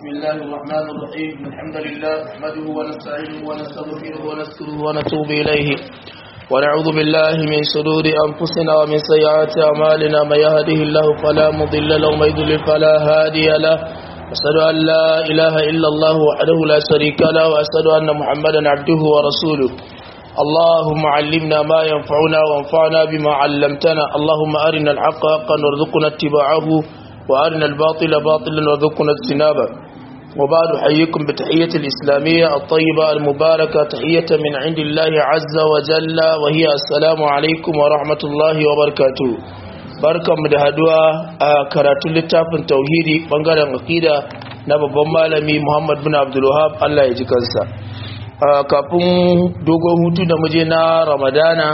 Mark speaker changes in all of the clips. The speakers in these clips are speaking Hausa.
Speaker 1: بسم الله الرحمن الرحيم الحمد لله نحمده ونستعينه ونستغفره ونذكره ونتوب إليه ونعوذ بالله من شرور أنفسنا ومن سيئات أعمالنا من يهده الله فلا مضل له ومن يضلل فلا هادي له أشهد أن لا إله إلا الله وحده لا شريك له وأشهد أن محمدا عبده ورسوله اللهم علمنا ما ينفعنا وانفعنا بما علمتنا اللهم أرنا الحق حقا وارزقنا اتباعه وأرنا الباطل باطلا وارزقنا اجتنابه وبعد أحييكم بتحية الإسلامية الطيبة المباركة تحية من عند الله عز وجل وهي السلام عليكم ورحمة الله وبركاته barkan mu da haduwa a karatun littafin tauhidi bangaren aqida na babban malami Muhammad bin Abdul Wahhab Allah ya ji kansa kafin dogon hutu da muje na Ramadana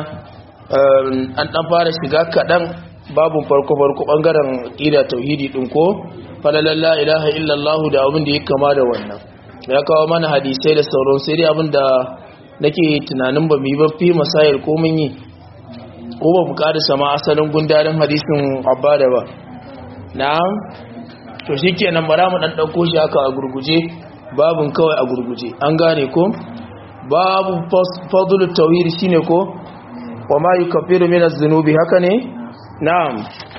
Speaker 1: an dan fara shiga kadan babu farko farko bangaren aqida tauhidi din ko falalan la ilaha illallah da abin da ya kama da wannan ya kawo mana hadisai da sauran sai dai abin da nake tunanin ba mu yi ba fi masayar ko mun yi ko ba mu kada sama asalin gundarin hadisin abada ba na'am to shikenan bara mu dan dauko shi haka a gurguje babun kawai a gurguje an gane ko babu fadlu tawhid shine ko wa ma yukaffiru min az-zunubi haka ne na'am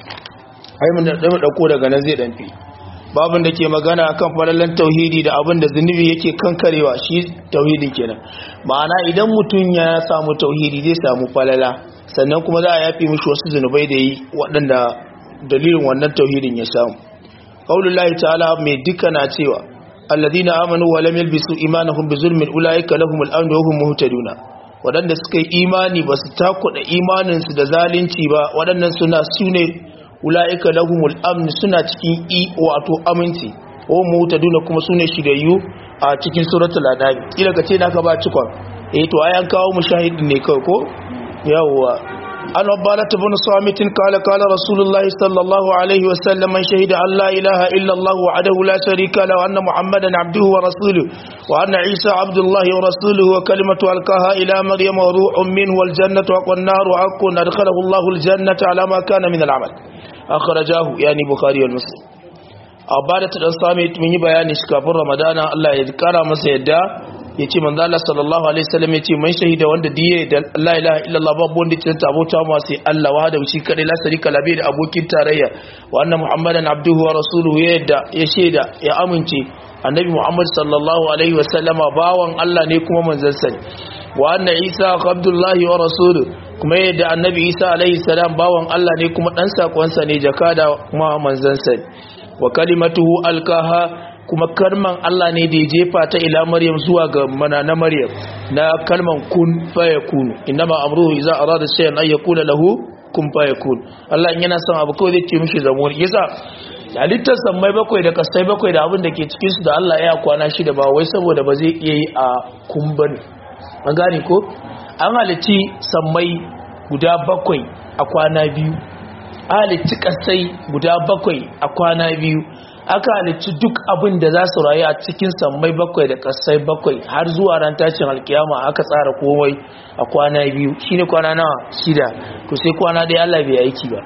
Speaker 1: ai mun da dauko daga nan zai danfi babun da ke magana akan falalan tauhidi da abin da zunubi yake kankarewa shi tauhidi kenan ma'ana idan mutum ya samu tauhidi zai samu falala sannan kuma za a yafi mishi wasu zunubai da yi waɗanda dalilin wannan tauhidin ya samu qaulullahi ta'ala mai duka na cewa alladhina amanu wa lam yalbisu imanahum bizulmin ulaika lahumul amnu wa hum muhtaduna waɗanda suka yi imani ba su takuɗa imaninsu da zalunci ba waɗannan suna su ne ula'ika lahumul amn suna cikin i wato aminci ko mutaduna kuma su ne shigayyu a cikin suratul adab kila ka ce naka ba cikon eh to ayan kawo mushahidin ne kai ko yawwa an wabbala ibn samitin kala kala rasulullahi sallallahu alaihi wa sallam man shahida an la ilaha illa allah wahdahu la sharika lahu anna muhammadan abduhu wa rasuluhu wa anna isa abdullahi wa rasuluhu wa kalimatu alqaha ila maryam wa ruhun minhu wal jannatu wa nar wa akun adkhalahu allah al jannata ala ma kana min al amal akhrajahu yani bukhari wal muslim abada ta dan sami mun yi bayani shi kafin ramadana Allah ya kara masa yadda yace manzo Allah sallallahu alaihi wasallam yace man shahida wanda diye da la ilaha illallah babu wanda ke ta abota ma sai Allah wahda shi kadai la sharika la da abokin tarayya wa anna muhammadan abduhu wa rasuluhu yadda ya shaida ya amince annabi muhammad sallallahu alaihi wasallam bawan Allah ne kuma manzon sa wa anna isa abdullahi wa rasuluhu kuma yadda annabi isa alaihi salam bawan Allah ne kuma dan sakonsa ne jakada kuma manzon sa wa kalimatuhu alkaha kuma kalman Allah ne da ya jefa ta ila Maryam zuwa ga mana na Maryam na kalman kun fayakun inma amruhu idza arada shay'an ay yaqula lahu kun fayakun Allah in yana son abu kawai zai ce mishi zamo yasa halittar sammai bakwai da kasai bakwai da abin da ke cikin su da Allah ya kwana shi da ba wai saboda ba zai iya yi a kumban an gane ko an halitti sammai guda bakwai a kwana biyu halicci kasai guda bakwai a kwana biyu aka halicci duk abin da za su rayu a cikin sammai bakwai da kasai bakwai har zuwa ran tashin alkiyama aka tsara komai a kwana biyu shine kwana nawa shida to sai kwana dai Allah bai aiki ba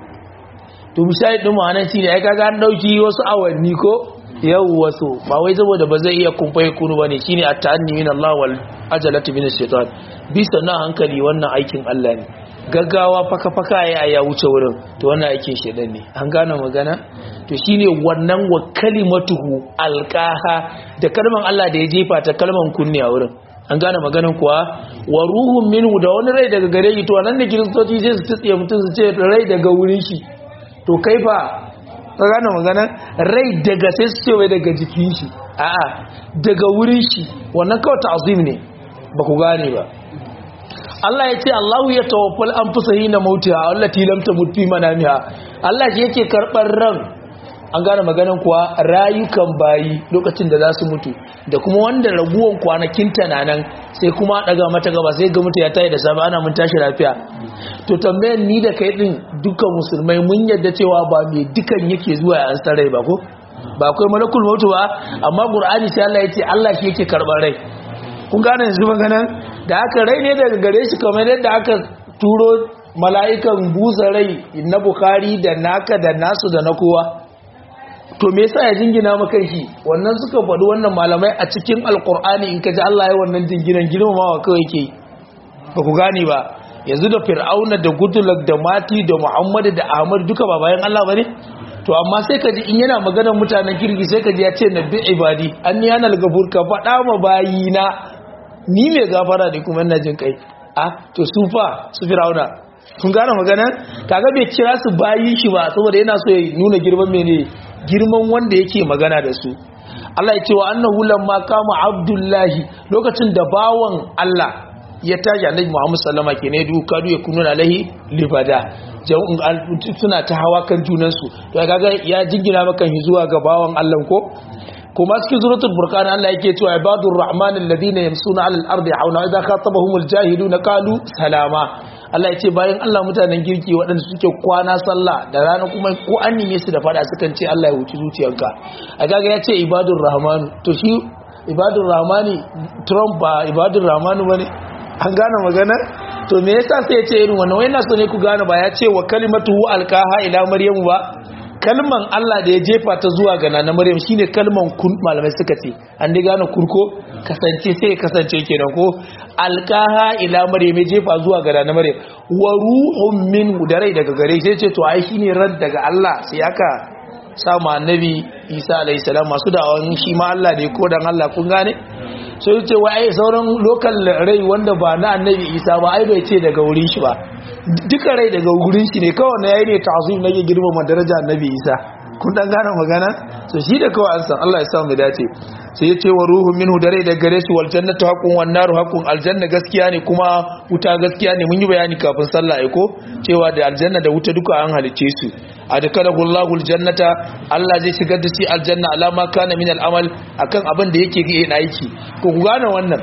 Speaker 1: to misali din mu anan shine ai kaga an dauki wasu awanni ko yau wasu ba wai saboda ba zai iya kumfai kunu bane shine at-ta'anni min Allah wal ajalatu min ash-shaytan bisa na hankali wannan aikin Allah ne gaggawa faka-faka ya ya wuce wurin to wannan aikin shedan ne an gane magana to shine wannan wa kalimatuhu alqaha da kalman Allah da ya jefa ta kalman kunni a wurin an gane maganan kuwa wa ruhun minhu da wani rai daga gare shi to nan da kiristoci sai su tsiye mutum su ce rai daga wurin shi to kai fa ka gane magana rai daga sai su ce wai daga jikin shi a'a daga wurin shi wannan kawai ta'zim ne ba ku gane ba Allah ya ce Allahu ya tawaffal an fusa hina mautiha allati lam tamut fi manamiha Allah shi yake karbar ran an gane maganan kuwa rayukan bayi lokacin da za su mutu da kuma wanda raguwan kwanakin nan sai kuma daga mata gaba sai ga mutu ya tayi da safe ana mun tashi lafiya to tambayar ni da kai din dukkan musulmai mun yadda cewa ba mai dukan yake zuwa ya ansar rai ba ko ba akwai malakul mautu ba amma qur'ani sai Allah ya ce Allah shi yake karbar rai kun gane yanzu maganan da aka rai ne daga gare shi kamar yadda aka turo mala'ikan busa rai na bukari da naka da nasu da na kowa to me yasa ya jingina maka shi wannan suka faɗi wannan malamai a cikin alkur'ani in ka ji Allah ya wannan jinginan girmamawa kawai ke ba ku gane ba yanzu da fir'auna da gudulak da mati da muhammadu da ahmad duka ba bayan Allah bane to amma sai ka ji in yana maganar mutanen kirki sai ka ji ya ce nabi ibadi an yana al-gafur ka faɗa ma bayina ni mai gafara ne kuma ina jin kai a to su fa su fir'auna kun gane magana kaga bai kira su bayin shi ba saboda yana so ya nuna girman mene girman wanda yake magana da su Allah ya ce wa annahu lamma kama abdullahi lokacin da bawan Allah ya tashi annabi Muhammad sallama ke ne duka ya kunu alaihi libada suna ta hawa kan junan su to kaga ya jingina maka zuwa ga bawan Allah ko kuma cikin suratul furqan Allah yake cewa ibadur rahman alladhina yamsuna alal ardi hauna idza khatabahumul jahiluna qalu salama Allah ya ce bayan Allah mutanen girki waɗanda suke kwana sallah da rana kuma ko an nime su da fada sukan ce Allah ya wuci zuciyarka a gaga ya ce ibadur rahmanu to shi ibadur rahmani Trump ba ibadur rahmanu bane an gane magana to me yasa sai ya ce irin wannan wai na so ne ku gane ba ya ce wa kalimatuhu alqaha ila maryamu ba kalman Allah da ya jefa ta zuwa ga nana Maryam shine kalman kun malamai suka ce an dai gane kurko kasance sai kasance kenan ko alqaha ila Maryam ya jefa zuwa ga nana Maryam wa ruhun minhu da rai daga gare sai ce to ai shine ran daga Allah sai aka samu annabi Isa alayhi salam masu da'awan shi ma Allah ne ko dan Allah kun gane sai ce wai ai sauran lokal rai wanda ba na annabi Isa ba ai bai ce daga wurin shi ba duka rai daga wurin shi ne kawai na yayi ne ta'zim nake girmama daraja annabi Isa kun dan gane magana so shi da kawai an san Allah ya sa mu dace sai ya ce wa ruhu minhu da rai daga gare shi wal jannatu haqqun wan naru haqqun aljanna gaskiya ne kuma wuta gaskiya ne mun yi bayani kafin sallah ai ko cewa da aljanna da wuta duka an halice su adkalahu Allahu aljannata Allah zai shigar da shi aljanna alama kana min al'amal akan abin da yake yin aiki ko ku gane wannan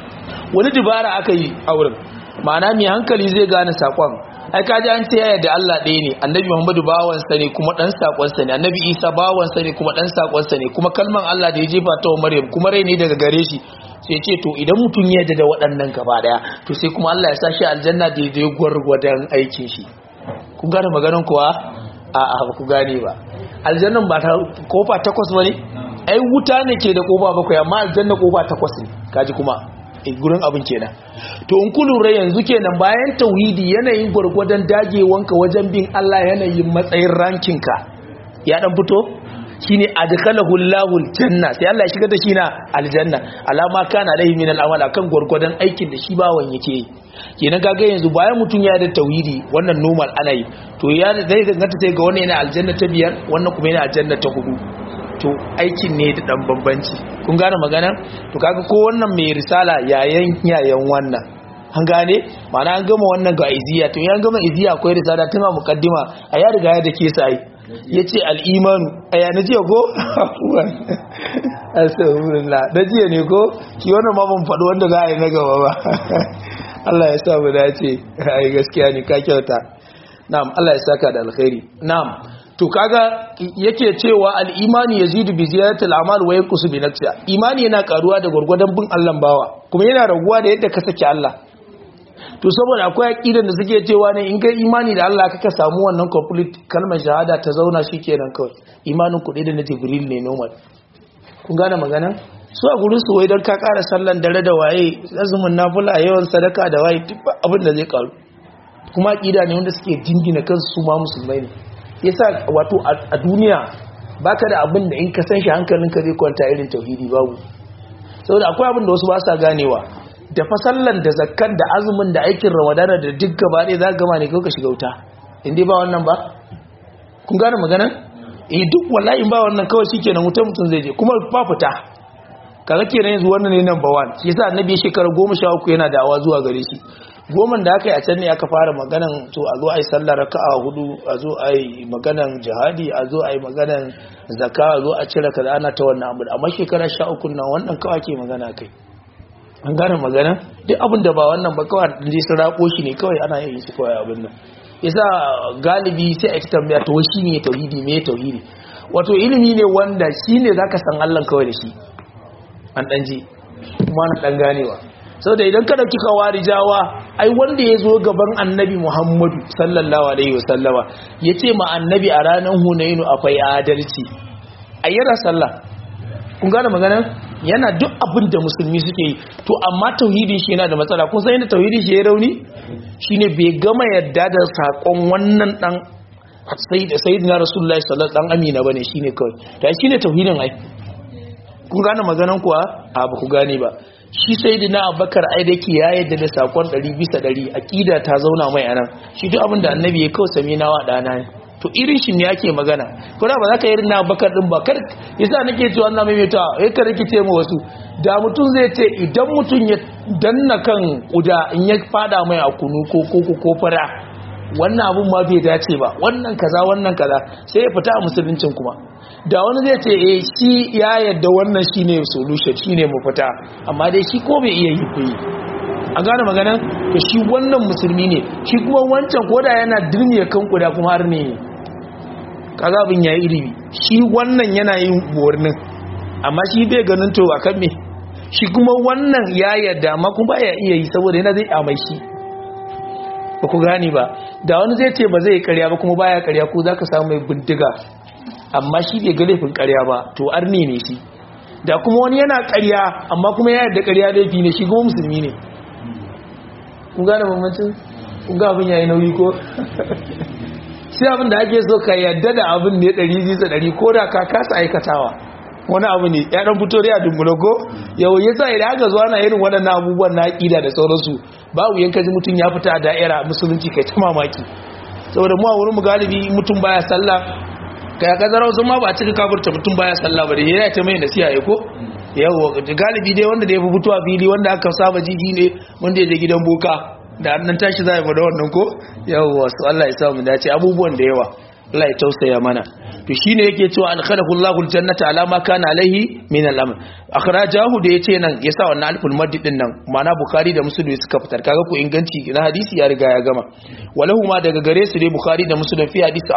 Speaker 1: wani dubara aka yi a wurin ma'ana mai hankali zai gane sakon ai kaji an ce yaya da Allah ɗaya ne annabi Muhammadu bawansa ne kuma ɗan sakonsa ne annabi Isa bawansa ne kuma ɗan sakonsa ne kuma kalman Allah da ya jefa ta wa Maryam kuma rai ne daga gare shi sai ce to idan mutum ya yarda da waɗannan gaba daya to sai kuma Allah ya sa shi aljanna da ya gwargwadon aikin shi kun gane maganar kuwa a a ba ku gane ba aljannan ba ta kofa takwas bane ai wuta ne ke da kofa bakwai amma aljanna kofa takwas ne kaji kuma gurin abin kenan to in ku lura yanzu kenan bayan tauhidi yanayin gwargwadon dagewanka wajen bin Allah yanayin matsayin rankinka ya dan fito shine adkhalahu Allahu aljanna sai Allah ya shigar da shi na aljanna alama kana lahi min al'amal akan gwargwadon aikin da shi bawan yake yi kenan kaga yanzu bayan mutun ya da tauhidi wannan normal ana yi to ya zai gangata sai ga wannan yana aljanna ta biyar wannan kuma yana aljanna ta hudu to aikin ne da dan bambanci kun gane magana to kaga ko wannan mai risala yayan yayan wannan an gane mana an gama wannan ga iziya to ya gama iziya akwai risala tun a mukaddima a ya riga ya dake sai yace al-imanu aya na jiya ko astaghfirullah da jiya ne ko ki wannan ma ban faɗi wanda za a yi na gaba ba Allah ya sa mu dace ai gaskiya ne ka kyauta na'am Allah ya saka da alkhairi na'am to kaga yake cewa al-imani yazidu bi ziyarati al-amal wa yanqusu bi nafsiha imani yana karuwa da gurgurdan bin Allah bawa kuma yana raguwa da yadda ka saki Allah to saboda akwai aqidan da suke cewa ne in kai imani da Allah kaka samu wannan complete kalmar shahada ta zauna shikenan kawai imanin ku da na Jibril ne normal kun gane magana su a gurin su wai dan ka ƙara sallan dare da waye azumin nafila yawan sadaka da waye duk abin da zai karu kuma aqida ne wanda suke jingina kansu su ma musulmai ne yasa wato a duniya baka da abin da in ka san shi hankalinka zai kwanta irin tauhidi babu saboda akwai abin da wasu ba sa ganewa da fasallan da zakkan da azumin da aikin ramadana da duk gaba ɗaya za ka gama ne kawai ka shiga wuta in dai ba wannan ba kun gane magana eh duk wallahi ba wannan kawai shikenan wutar mutum zai je kuma ba fita kaga kenan yanzu wannan ne number 1 shi yasa annabi shekara 13 yana da'awa zuwa gare shi goman da aka yi a can ne aka fara maganan to a zo a yi sallar raka'a hudu a zo a yi maganan jihadi a zo a yi maganan zaka a zo a cire kaza ana ta wannan abu amma shekara sha uku nan wannan kawai ke magana kai an gane magana duk abin da ba wannan ba kawai da sun rako shi ne kawai ana yin shi kawai abin nan yasa galibi sai a yi tambaya to shi ne tauhidi me tauhidi wato ilimi ne wanda shi ne zaka san Allah kawai da shi an dan ji kuma na dan ganewa sau da idan ka dauki kawarijawa ai wanda ya zo gaban annabi muhammadu sallallahu alaihi wasallama ya ce ma annabi a ranar hunainu akwai adalci ai yana sallah kun gane magana yana duk abin da musulmi suke yi to amma tauhidin shi yana da matsala kun san yadda tauhidin shi ya rauni shine bai gama yadda da sakon wannan dan sayyidina rasulullahi sallallahu dan amina bane shine kawai to shine tauhidin ai kun gane maganan kuwa a ba ku gane ba shi sayyidina abubakar ai da ke ya yadda da sakon 100 bisa 100 aqida ta zauna mai anan shi duk abin da annabi ya kawai sami nawa dana ne to irin shi ne yake magana kuma ba za ka yi irin na bakar din ba kar yasa nake cewa Allah mai meta eh ka rikice mu wasu da mutum zai ce idan mutum ya danna kan kuda in ya fada mai a kunu ko ko ko fara wannan abun ma bai dace ba wannan kaza wannan kaza sai ya fita a musuluncin kuma da wani zai ce eh shi ya yadda wannan shine solution shine mafita amma dai shi ko bai iya yi kuyi an gane magana to shi wannan musulmi ne shi kuma wancan koda yana dirmiya kan kuda kuma har ne kaza abin yayi ilimi shi wannan yana yin bornin amma shi bai ganin to akan me shi kuma wannan ya yarda amma kuma baya iya yi saboda yana zai amai shi ba ku gane ba da wani zai ce ba zai karya ba kuma baya karya ko zaka samu mai bindiga amma shi bai ga laifin karya ba to arne ne shi da kuma wani yana karya amma kuma ya yarda karya laifi ne shi kuma musulmi ne kun gane bambancin kun ga abin yayi nauyi ko shi abin da ake so ka yadda da abin ne ɗari bisa ɗari ko da ka kasa aikatawa wani abu ne ya ɗan fito da ya dumbulo ko yau ya sa idan aka zuwa na irin waɗannan abubuwan na aƙida da sauransu babu yanka ji mutum ya fita a da'ira musulunci kai ta mamaki saboda mu a wurin mu galibi mutum baya sallah kai kazara wasu ma ba a cika kafurta mutum baya sallah ba da ya ta mai nasiha ya ko yawo galibi dai wanda da ya fi fitowa fili wanda aka saba jiji ne wanda ya je gidan boka da annan tashi za a yi da wannan ko yawo wasu Allah ya samu dace abubuwan da yawa Allah ya tausaya mana to shine yake cewa an khalaqu Allahu aljannata ala ma kana alaihi min al-amr akhrajahu da yace nan yasa wannan alful maddi din nan mana bukhari da muslim suka fitar kaga ko inganci na hadisi ya riga ya gama walahu ma daga gare su dai bukhari da muslim fi hadisi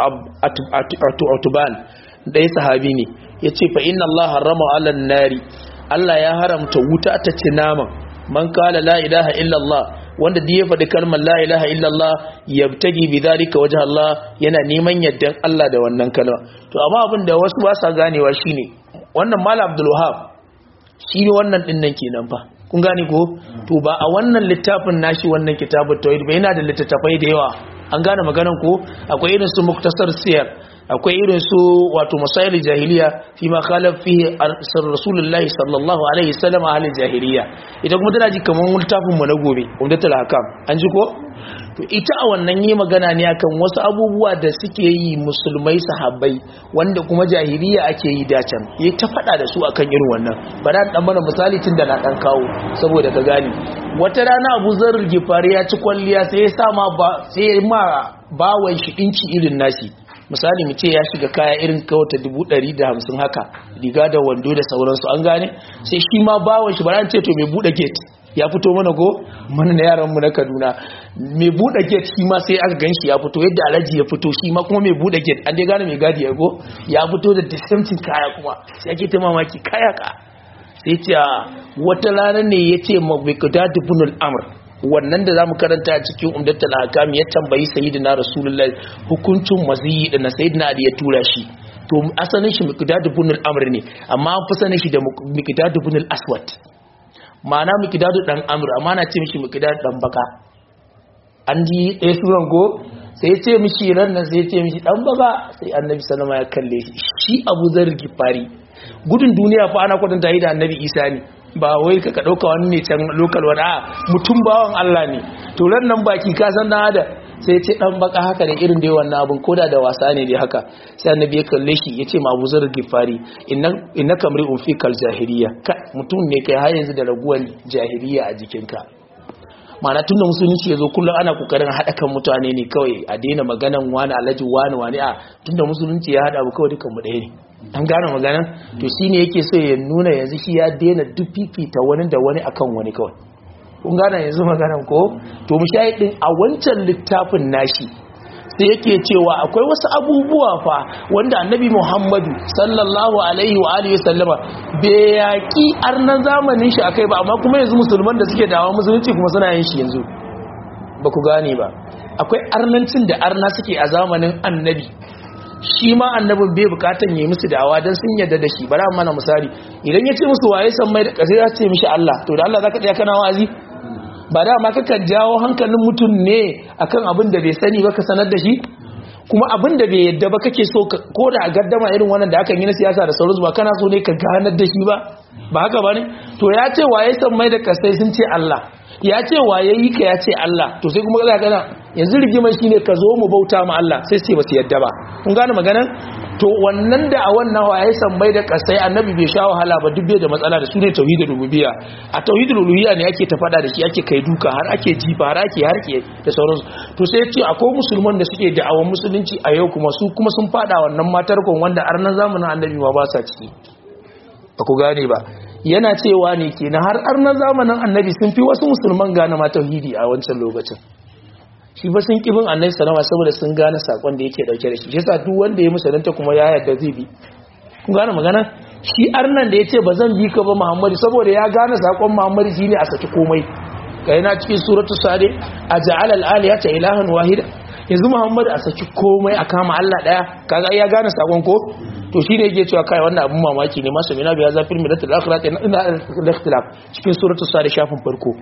Speaker 1: atuban da ya sahabi ne yace fa inna Allah harrama ala nari Allah ya haramta wuta ta ci naman man kala la ilaha illa Allah wanda da ya faɗi kalmar la ilaha illallah yabtagi bi zalika wajh Allah yana neman yaddan Allah da wannan kalma to amma abin da wasu ba sa ganewa shine wannan malam Abdul Wahhab shi ne wannan din nan kenan fa kun gane ko to ba a wannan littafin nashi wannan kitabut tauhid ba yana da littattafai da yawa an gane maganan ko akwai irin su muktasar siyar akwai irin su wato masail jahiliya fi ma khalaf fihi rasulullahi sallallahu alaihi wasallam ahli jahiliya ita kuma tana ji kaman littafin mu na gobe umdatul hakam an ji ko to ita a wannan yi magana ne akan wasu abubuwa da suke yi musulmai sahabbai wanda kuma jahiliya ake yi dacan yi ta fada da su akan irin wannan bara dan mana misali tun da na dan kawo saboda ka gani wata rana Abu Zar Gifari ya ci kwalliya sai ya sa ma ba sai ma bawan shi dinki irin nashi misali mu ce ya shiga kaya irin kawata dubu ɗari da hamsin haka riga da wando da sauransu an gane sai shi ma bawon shi bara ce to mai buɗe gate ya fito mana ko mana na yaranmu na kaduna mai buɗe gate shi ma sai aka ganshi ya fito yadda alhaji ya fito shi ma kuma mai buɗe gate an dai gane mai gadi ya go ya fito da disamcin kaya kuma sai ake ta mamaki kaya ka sai ce wata rana ne ya ce mabikada dubunul amr wannan da zamu karanta a cikin umdatul hakam ya tambayi sayyidina rasulullahi hukuncin maziyi da na sayyidina ali ya tura shi to asalin shi miqdad ibn al-amr ne amma an fi sanin shi da miqdad ibn al-aswad ma'ana miqdad dan amr amma na ce mishi miqdad dan baka an ji ɗaya suran ko sai ya ce mishi ran nan sai ya ce mishi dan baka sai annabi sallama ya kalle shi shi abu zar gifari gudun duniya fa ana kwatanta yi da annabi isa ne ba wai ka ɗauka wani ne can lokal wani a mutum bawan Allah ne to ran nan baki ka san dan ada sai ce dan baka haka ne irin da yawan na abin koda da wasa ne dai haka sai annabi ya kalle shi ya ce ma Abu Zar Gifari inna innaka mri'un fi kal jahiliya ka mutum ne kai har yanzu da raguwan jahiliya a jikinka ma'ana tun da musulunci ya zo kullum ana kokarin haɗa kan mutane ne kawai a daina maganan wani alhaji wani wani a tun da musulunci ya haɗa mu kawai dukan mu ɗaya ne an gane magana to shine yake so ya nuna yanzu shi ya daina duk fifita wani da wani akan wani kawai kun gane yanzu maganan ko to mu shayi din a wancan littafin nashi sai yake cewa akwai wasu abubuwa fa wanda annabi Muhammadu sallallahu alaihi wa alihi sallama bai yaki arnan zamanin shi akai ba amma kuma yanzu musulman da suke dawo musulunci kuma suna yin shi yanzu ba ku gane ba akwai arnancin da arna suke a zamanin annabi shi ma annabin bai bukatan yayi musu da'awa dan sun yarda da shi bari mana misali idan ya ce musu waye san mai da kasai ya ce mishi Allah to da Allah zaka tsaya kana wa'azi ba da ma kakan jawo hankalin mutum ne akan abin da bai sani ba ka sanar da shi kuma abin da bai yadda ba kake so ko da a gaddama irin wannan da aka yi na siyasa da sauransu ba kana so ne ka ganar da shi ba ba haka ba ne to ya ce waye san mai da kasai sun ce Allah ya ce waye yi ka ya ce Allah to sai kuma za kana yanzu rigimar shine ka zo mu bauta ma Allah sai sai ba su yadda ba kun gane maganar to wannan da a wannan waye san mai da kasai annabi bai sha wahala ba duk bai da matsala da su ne tauhidul rububiyya a tauhidul uluhiyya ne ake ta fada da shi ake kai duka har ake jifa har ake harke da sauransu to sai ce akwai musulman da suke da'awan musulunci a yau kuma su kuma sun fada wannan matarkon wanda arnan zamanin annabi ma ba sa ciki ba ku gane ba yana cewa ne kenan har arnan zamanin annabi sun fi wasu musulman gane ma tauhidi a wancan lokacin shi ba sun kibin annabi sallama saboda sun gane sakon da yake dauke da shi yasa duk wanda ya musulunta kuma ya yarda zai bi kun gane magana shi arnan da yace bazan bi ka ba Muhammadu saboda ya gane sakon Muhammadu shine a saki komai kai na cikin suratul sade aj'al al-alihata ilahan wahida yanzu Muhammadu a saki komai a kama Allah daya kaga ya gane sakon ko to shine yake cewa kai wannan abun mamaki ne masu mina biya zafir milatul akhirati ina al-ikhtilaf cikin suratul sade shafin farko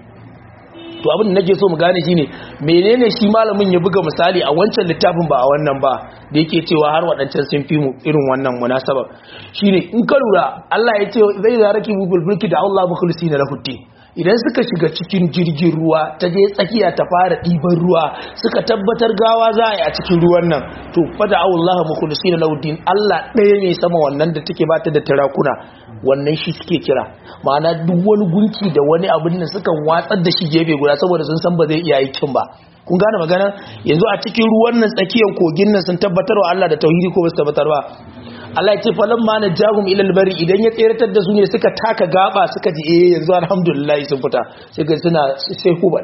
Speaker 1: to abin da nake so mu gane shine menene shi malamin ya buga misali a wancan littafin ba a wannan ba da yake cewa har waɗancan sun fi mu irin wannan munasaba shine in ka lura Allah ya ce zai zaraki mu bulbulki da Allah mukhlisina lahu din idan suka shiga cikin jirgin ruwa ta je tsakiya ta fara ɗiban ruwa suka tabbatar gawa za a yi a cikin ruwan nan to fada Allah mukhlisina lahu din Allah ɗaya ne sama wannan da take bata da tarakuna wannan shi suke kira ma'ana duk wani gunki da wani abin da sukan watsar da shi gefe guda saboda sun san ba zai iya aikin ba kun gane magana yanzu a cikin ruwan nan tsakiyar kogin nan sun tabbatar wa Allah da tauhidi ko ba su tabbatar ba Allah ya ce falan ma najahum ila albari idan ya tseratar da su ne suka taka gaba suka ji eh yanzu alhamdulillah sun fita sai ga suna sai hubal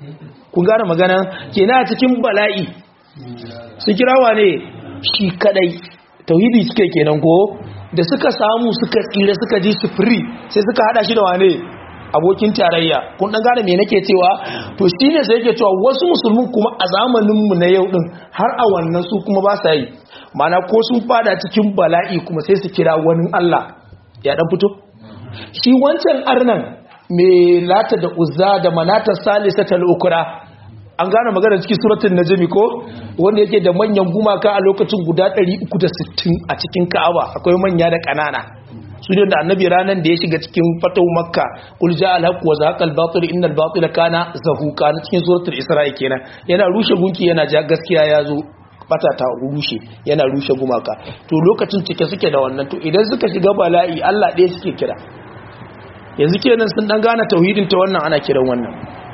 Speaker 1: kun gane magana kenan a cikin bala'i su kirawa ne shi kadai tauhidi suke kenan ko da suka samu suka tsira suka ji su free sai suka hada shi da wane abokin tarayya kun dan gane me nake cewa to shine sai yake cewa wasu musulmin kuma a zamanin mu na yau din har a wannan su kuma ba sa yi mana ko sun fada cikin bala'i kuma sai su kira wani Allah ya dan fito shi wancan arnan me lata da uzza da manata salisatal ukra an gane magana cikin suratul najmi ko wanda yake da manyan gumaka a lokacin guda 360 a cikin Ka'aba akwai manya da kanana su da annabi ranan da ya shiga cikin fatau makka kul ja al haqq wa zaqa al batil inna al batila kana zahuqa na cikin suratul isra'i kenan yana rushe gunki yana ja gaskiya ya zo bata ta rushe yana rushe gumaka to lokacin cike suke da wannan to idan suka shiga bala'i Allah ɗaya suke kira yanzu kenan sun dan gane tauhidin ta wannan ana kiran wannan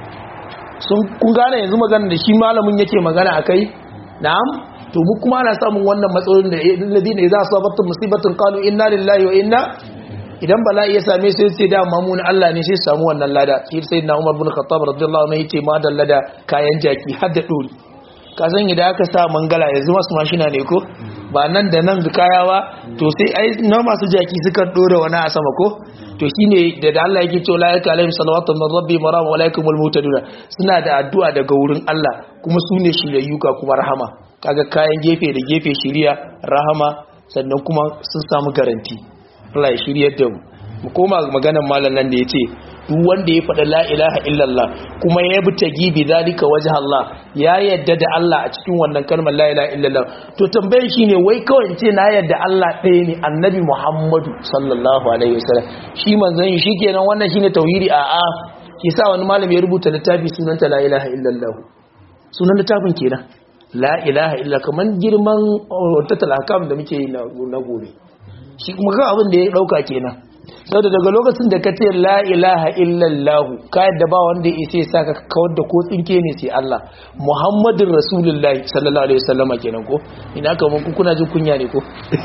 Speaker 1: sun kun gane yanzu magana da shi malamin yake magana akai na'am to mu kuma ana samun wannan matsalolin da alladina idza asabatu musibatun qalu inna lillahi wa inna idan bala'i ya same su sai da mamun Allah ne sai samu wannan lada shi sayyidina Umar bin Khattab radiyallahu anhu yace ma dallada kayan jaki har da dori ka san idan aka sa mangala yanzu masu mashina ne ko ba nan da nan kaya ba to sai ai na masu jaki suka dora wani a sama ko to shine da da Allah yake cewa la yaka alaihim salawatu min rabbi maram wa alaikumul mutaduna suna da addu'a daga wurin Allah kuma su ne shirayyuka kuma rahama kaga kayan gefe da gefe shiriya rahama sannan kuma sun samu garanti Allah ya shiryar da mu mu koma maganar malam nan da yace duk wanda ya faɗa la ilaha illallah kuma ya bi tagi bi zalika wajh Allah ya yadda da Allah a cikin wannan kalmar la ilaha illallah to tambayar shine wai kawai ce na yadda Allah ɗaya ne annabi Muhammadu sallallahu alaihi wasallam shi manzon shi kenan wannan shine tauhidi a a ki sa wani malami ya rubuta littafi sunanta la ilaha illallah sunan littafin kenan la ilaha illa kaman girman wata hakam da muke yi na gobe shi kuma kan abin da ya dauka kenan saboda daga lokacin da ka ce la ilaha illallah ka yadda ba wanda ya isa ya saka kawar da ko tsinke ne sai Allah muhammadin rasulullahi sallallahu alaihi wasallam kenan ko ina ka mun kuna jin kunya ne ko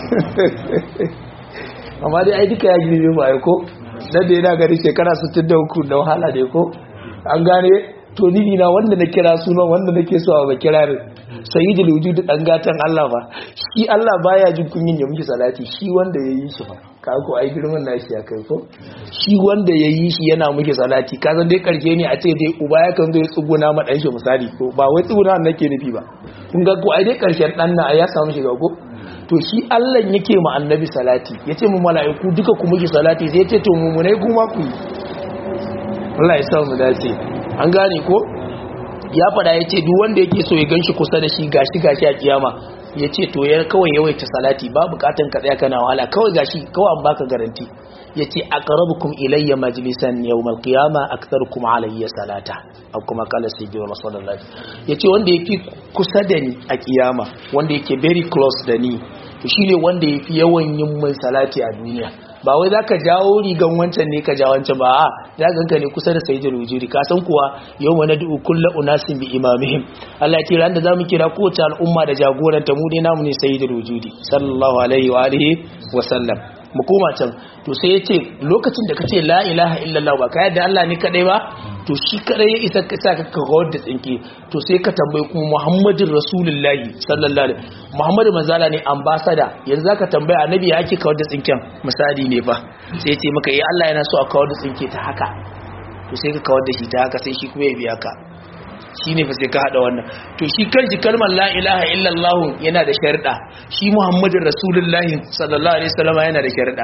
Speaker 1: amma dai ai duka ya girbe mu ai ko dan da yana gari shekara 63 da wahala ne ko an gane to ni na wanda na kira sunan wanda nake so a kirarin sayyidul wujud dan gatan Allah ba shi Allah baya jin kunyin ya miki salati shi wanda yayi shi fa ka ko ai girman nashi ya kai ko shi wanda yayi shi yana miki salati ka san dai karke ne a ce dai uba ya kan zo ya tsuguna ma dan shi misali ko ba wai tsuguna nake nufi ba kun ga ko ai dai karshen dan na ya samu shiga ko to shi Allah yake ma annabi salati yace mu mala'iku duka ku muke salati sai yace to mumunai kuma ku yi Allah ya sa mu dace an gane ko ya fada yace duk wanda yake so ya ganshi kusa da shi gashi gashi a kiyama yace to ya kawai yawaita salati ba bukatan ka tsaya kana wahala kawai gashi kawai an baka garanti yace aqrabukum ilayya majlisan yawmal qiyama aktharukum alayya salata aw kuma kala sayyidina sallallahu yace wanda yafi kusa da ni a kiyama wanda yake very close da ni to shine wanda yafi yawan yin mai salati a duniya ba wai zaka jawo rigan wancan ne ka ja wancan ba a za ganka ne kusa da sayyidul wujudi ka san kuwa yawma nad'u kullu unasin bi imamihim Allah ya ce ran da zamu kira kowace al'umma da jagoranta mu dai namu ne sayyidul wujudi sallallahu alaihi wa alihi wa sallam mu koma can to sai yace lokacin da kace la ilaha illallah ba ka yadda Allah ne kadai ba to shi kadai ya isa ka saka ka kawar da tsinke to sai ka tambayi kuma Muhammadin Rasulullahi sallallahu alaihi Muhammadu manzala ne ambassador yanzu zaka tambaya annabi ya ake kawar da tsinken misali ne fa sai yace maka eh Allah yana so a kawar da tsinke ta haka to sai ka kawar da shi ta haka sai shi kuma ya biya ka shi ne fa sai ka haɗa wannan to shi kanshi kalmar la ilaha illallah yana da sharda shi muhammadin rasulullahi sallallahu alaihi wasallam yana da sharda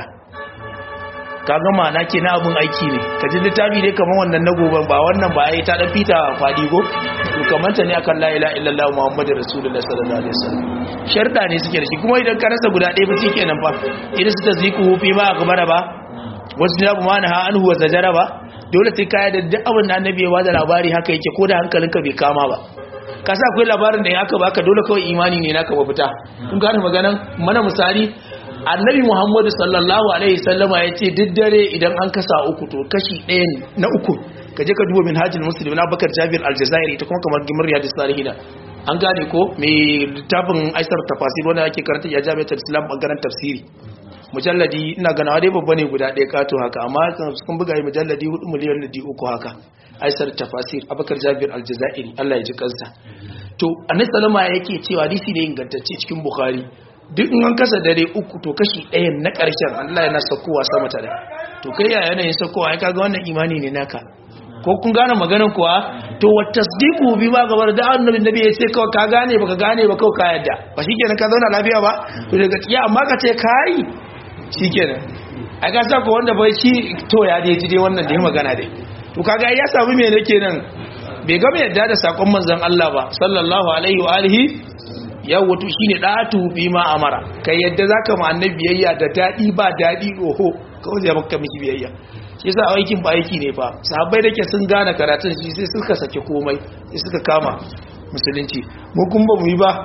Speaker 1: kaga ma'ana ke na abun aiki ne ka ji littafi ne kamar wannan na goban ba wannan ba yayi ta dan fita fadi go to kamar ta ne akan la ilaha illallah muhammadin rasulullahi sallallahu alaihi wasallam sharda ne suke da shi kuma idan ka rasa guda ɗaya ba shi kenan fa idan su taziku fi ma akbara ba wasu da ma na ha anhu wa zajara ba dole sai kaya da duk abin da annabi ya bada labari haka yake ko da hankalinka bai kama ba ka sa akwai labarin da ya haka baka dole kawai imani ne naka mafita kun gane maganan mana misali annabi muhammadu sallallahu alaihi sallama ya ce duk dare idan an kasa uku to kashi ɗaya na uku ka je ka duba min hajjin musulmi na bakar jabir aljazairi ta kuma kamar gimar yadda salihina an gane ko mai littafin aisar tafasir wanda ake karanta ya jami'ar islam bangaren tafsiri mujalladi ina gana dai babba ne guda ɗaya kato haka amma sun buga yi mujalladi 4 miliyan da uku haka aisar tafasir abakar jabir aljazairi Allah ya ji kansa to annabi sallama yake cewa hadisi ne ingantacce cikin bukhari duk in an kasa dare uku to kashi ɗayan na ƙarshen Allah yana sakowa sama ta da to kai ya yanayin sakowa ya kaga wannan imani ne naka ko kun gane maganar kuwa to wa tasdiqu bi ma gabar da annabi nabi ya ce kawai ka gane baka gane ba kawai ka yadda ba shikenan ka zauna lafiya ba to daga ya amma ka ce kai shikenan a ga sa ko wanda bai shi to ya dai ji dai wannan da ya magana dai to kaga ya samu me nake nan bai gama yadda da sakon manzon Allah ba sallallahu alaihi wa alihi yawo to shine datu bi ma amara kai yadda zaka ma annabi biyayya da dadi ba dadi oho kawai zai maka miki biyayya shi yasa aikin ba aiki ne fa sahabbai dake sun gane karatun shi sai suka sake komai sai suka kama musulunci mu kun ba mu yi ba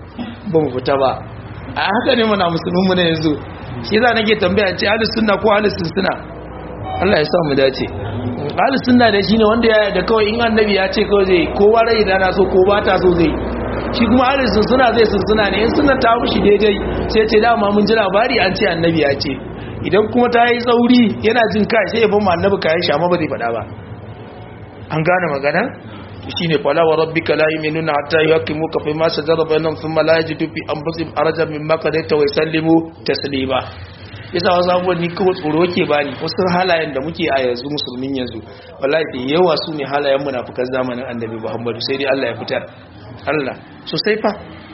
Speaker 1: ba mu fita ba a haka ne muna musulmin mu ne yanzu shi yasa nake tambaya ce ahlus sunna ko ahlus sunna Allah ya sa mu dace ahlus sunna da shine wanda ya da kawai in annabi ya ce kawai zai kowa rai da na so ko ba ta so zai shi kuma ahlus sunna zai sunna ne in sunna ta mushi daidai sai ce dama mun ji labari an ce annabi ya ce idan kuma ta yi tsauri yana jin kai sai ya ban ma annabi kayan shama ba zai faɗa ba an gane magana shine fala wa rabbika la yu'minuna hatta yuhaqqimuka fi ma shajara bainahum thumma la yajidu fi anfusihim harajan mimma qadaita wa yusallimu taslima yasa wasu abubuwan ni kawai tsoro ke bani wasu halayen da muke a yanzu musulmin yanzu wallahi da yawa su ne halayen munafukan zamanin annabi muhammadu sai dai allah ya fitar allah sosai fa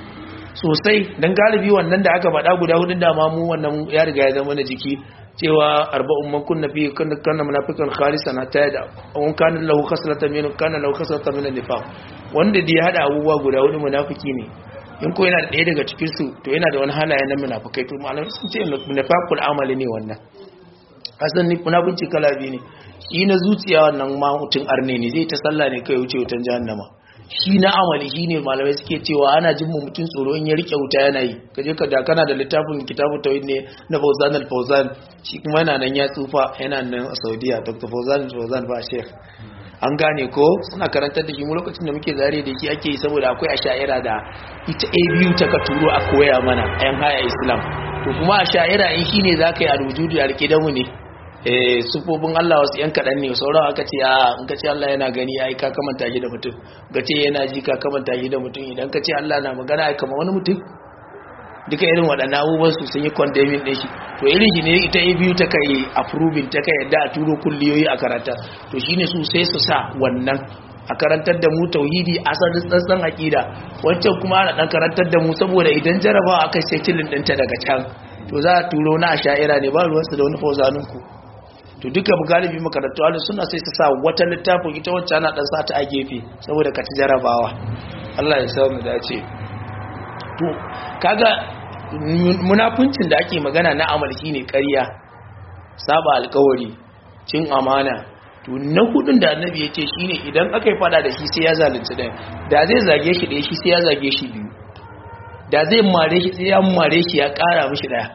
Speaker 1: sosai don galibi wannan da aka faɗa guda hudun dama mu wannan ya riga ya zama na jiki cewa arba'un man kunna fi kunna kana munafiqan khalisan hatta yada an kana lahu khaslatan min kana lahu khaslatan min nifaq wanda da ya hada abubuwa guda hudu munafiki ne in ko yana da ɗaya daga cikin su to yana da wani halaye na munafikai to malamai sun ce munafaqul amali ne wannan asan ni munafinci kala biyu ne shi na zuciya wannan ma mutun arne ne zai ta sallah ne kai wuce wutan jahannama shi na amali shi ne malamai suke cewa ana jin mu mutum tsoro in ya rike wuta yana yi kaje ka da kana da littafin kitabu tawhid ne na Fauzan al-Fauzan shi kuma yana nan ya tsufa yana nan a Saudiya Dr. Fauzan al-Fauzan ba Sheikh an gane ko suna karantar da shi mu lokacin da muke zare da shi ake yi saboda akwai asha'ira da ita a biyu ta ka turo a koya mana ayan haya islam to kuma asha'ira in shine zaka yi a rujudu da rike da mu ne eh sufofin Allah wasu yan kaɗan ne sauran aka ce a in ka ce Allah yana gani ai ka kamanta shi da mutum ka ce yana ji ka kamanta shi da mutum idan ka ce Allah na magana ai kamar wani mutum duka irin waɗannan abubuwan su sun yi condemning ɗin shi to irin shi ne ita a biyu ta kai approving ta kai yadda a turo kulliyoyi a karata to shine su sai su sa wannan a karantar da mu tauhidi asalin tsantsan aqida wancan kuma ana dan karantar da mu saboda idan jarabawa aka sai kilin dinta daga can to za a turo na asha'ira ne ba ruwansu da wani fauzanin ku to duka galibi makarantu ahlus sunna sai su sa wata littafin ita wacce ana dan sa ta a gefe saboda ka ci jarabawa Allah ya samu dace to kaga munafuncin da ake magana na amal shine ƙarya saba alƙawari cin amana to na hudun da annabi ya ce shine idan aka yi fada da shi sai ya zalunci ɗaya da zai zage shi ɗaya shi sai ya zage shi biyu da zai mare shi sai ya mare shi ya ƙara mishi ɗaya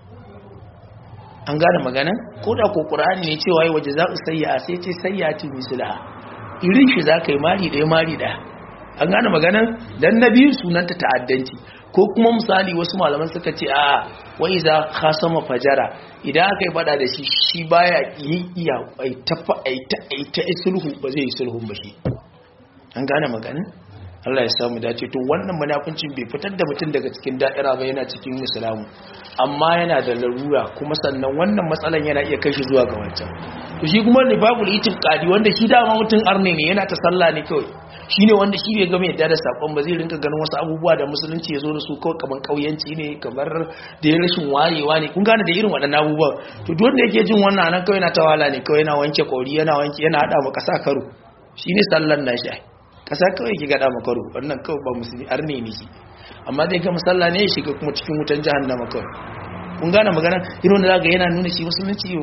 Speaker 1: an gane magana ko da ko ƙur'ani ne cewa yi waje za su sayya sai ce sayya ti misila irin shi za ka yi mari ɗaya mari ɗaya an gane maganan dan na biyu sunanta ta'addanci ko kuma misali wasu malaman suka ce a wai za khasama fajara idan aka yi fada da shi shi baya yi iya ai tafa ai ta ai ta sulhu ba zai yi sulhun ba shi an gane maganan Allah ya samu dace to wannan munafincin bai fitar da mutum daga cikin da'ira ba yana cikin musulmi amma yana da larura kuma sannan wannan matsalan yana iya kai shi zuwa ga wancan to shi kuma nifaqul itiqadi wanda shi dama mutum arne ne yana ta sallah ne kawai shine wanda shi bai gama yadda da sakon ba zai rinka ganin wasu abubuwa da musulunci ya zo da su kawai kamar kauyanci ne kamar da ya rashin wayewa ne kun gane da irin waɗannan abubuwan to duk wanda yake jin wannan nan kawai yana tawala ne kawai yana wanke kori yana wanke yana hada maka sa karo shine sallan nashi kasa kawai ki gada makaru wannan kawai ba musulmi arne ne shi amma zai ga musalla ne ya shiga kuma cikin wutan jahannama kawai kun gane magana irin wanda zaka yana nuna shi musulunci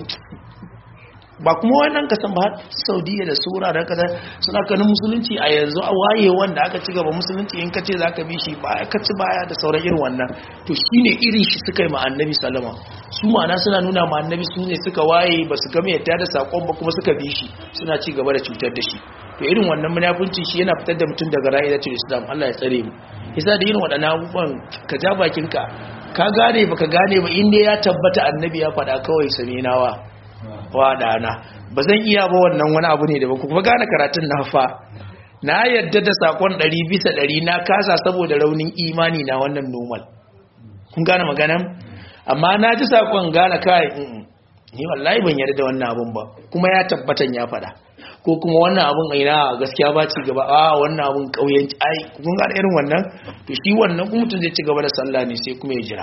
Speaker 1: ba kuma wannan kasan ba saudiya da sura da kaza suna kanin musulunci a yanzu a waye wanda aka ci gaba musulunci in ka ce za ka bi shi ba ka ci baya da sauran irin wannan to shine irin shi suka yi ma annabi salama su ma'ana suna nuna ma annabi su ne suka waye ba su gama yadda da sakon ba kuma suka bi shi suna ci gaba da cutar da shi to irin wannan munafunci shi yana fitar da mutum daga ra'idatul islam Allah ya tsare mu yasa da irin waɗannan abubuwan ka ja bakinka ka gane baka gane ba inda ya tabbata annabi ya faɗa kawai saminawa wa dana ba zan iya ba wannan wani abu ne da ba kuma gane karatun na fa na yadda da sakon ɗari bisa ɗari na kasa saboda raunin imani na wannan normal kun gane maganan amma na ji sakon gane kai ni wallahi ban yarda da wannan abun ba kuma ya tabbatan ya faɗa ko kuma wannan abun ina gaskiya ba ci gaba a wannan abun kauyen ai kun gane irin wannan to shi wannan kuma mutum zai ci gaba da sallah ne sai kuma ya jira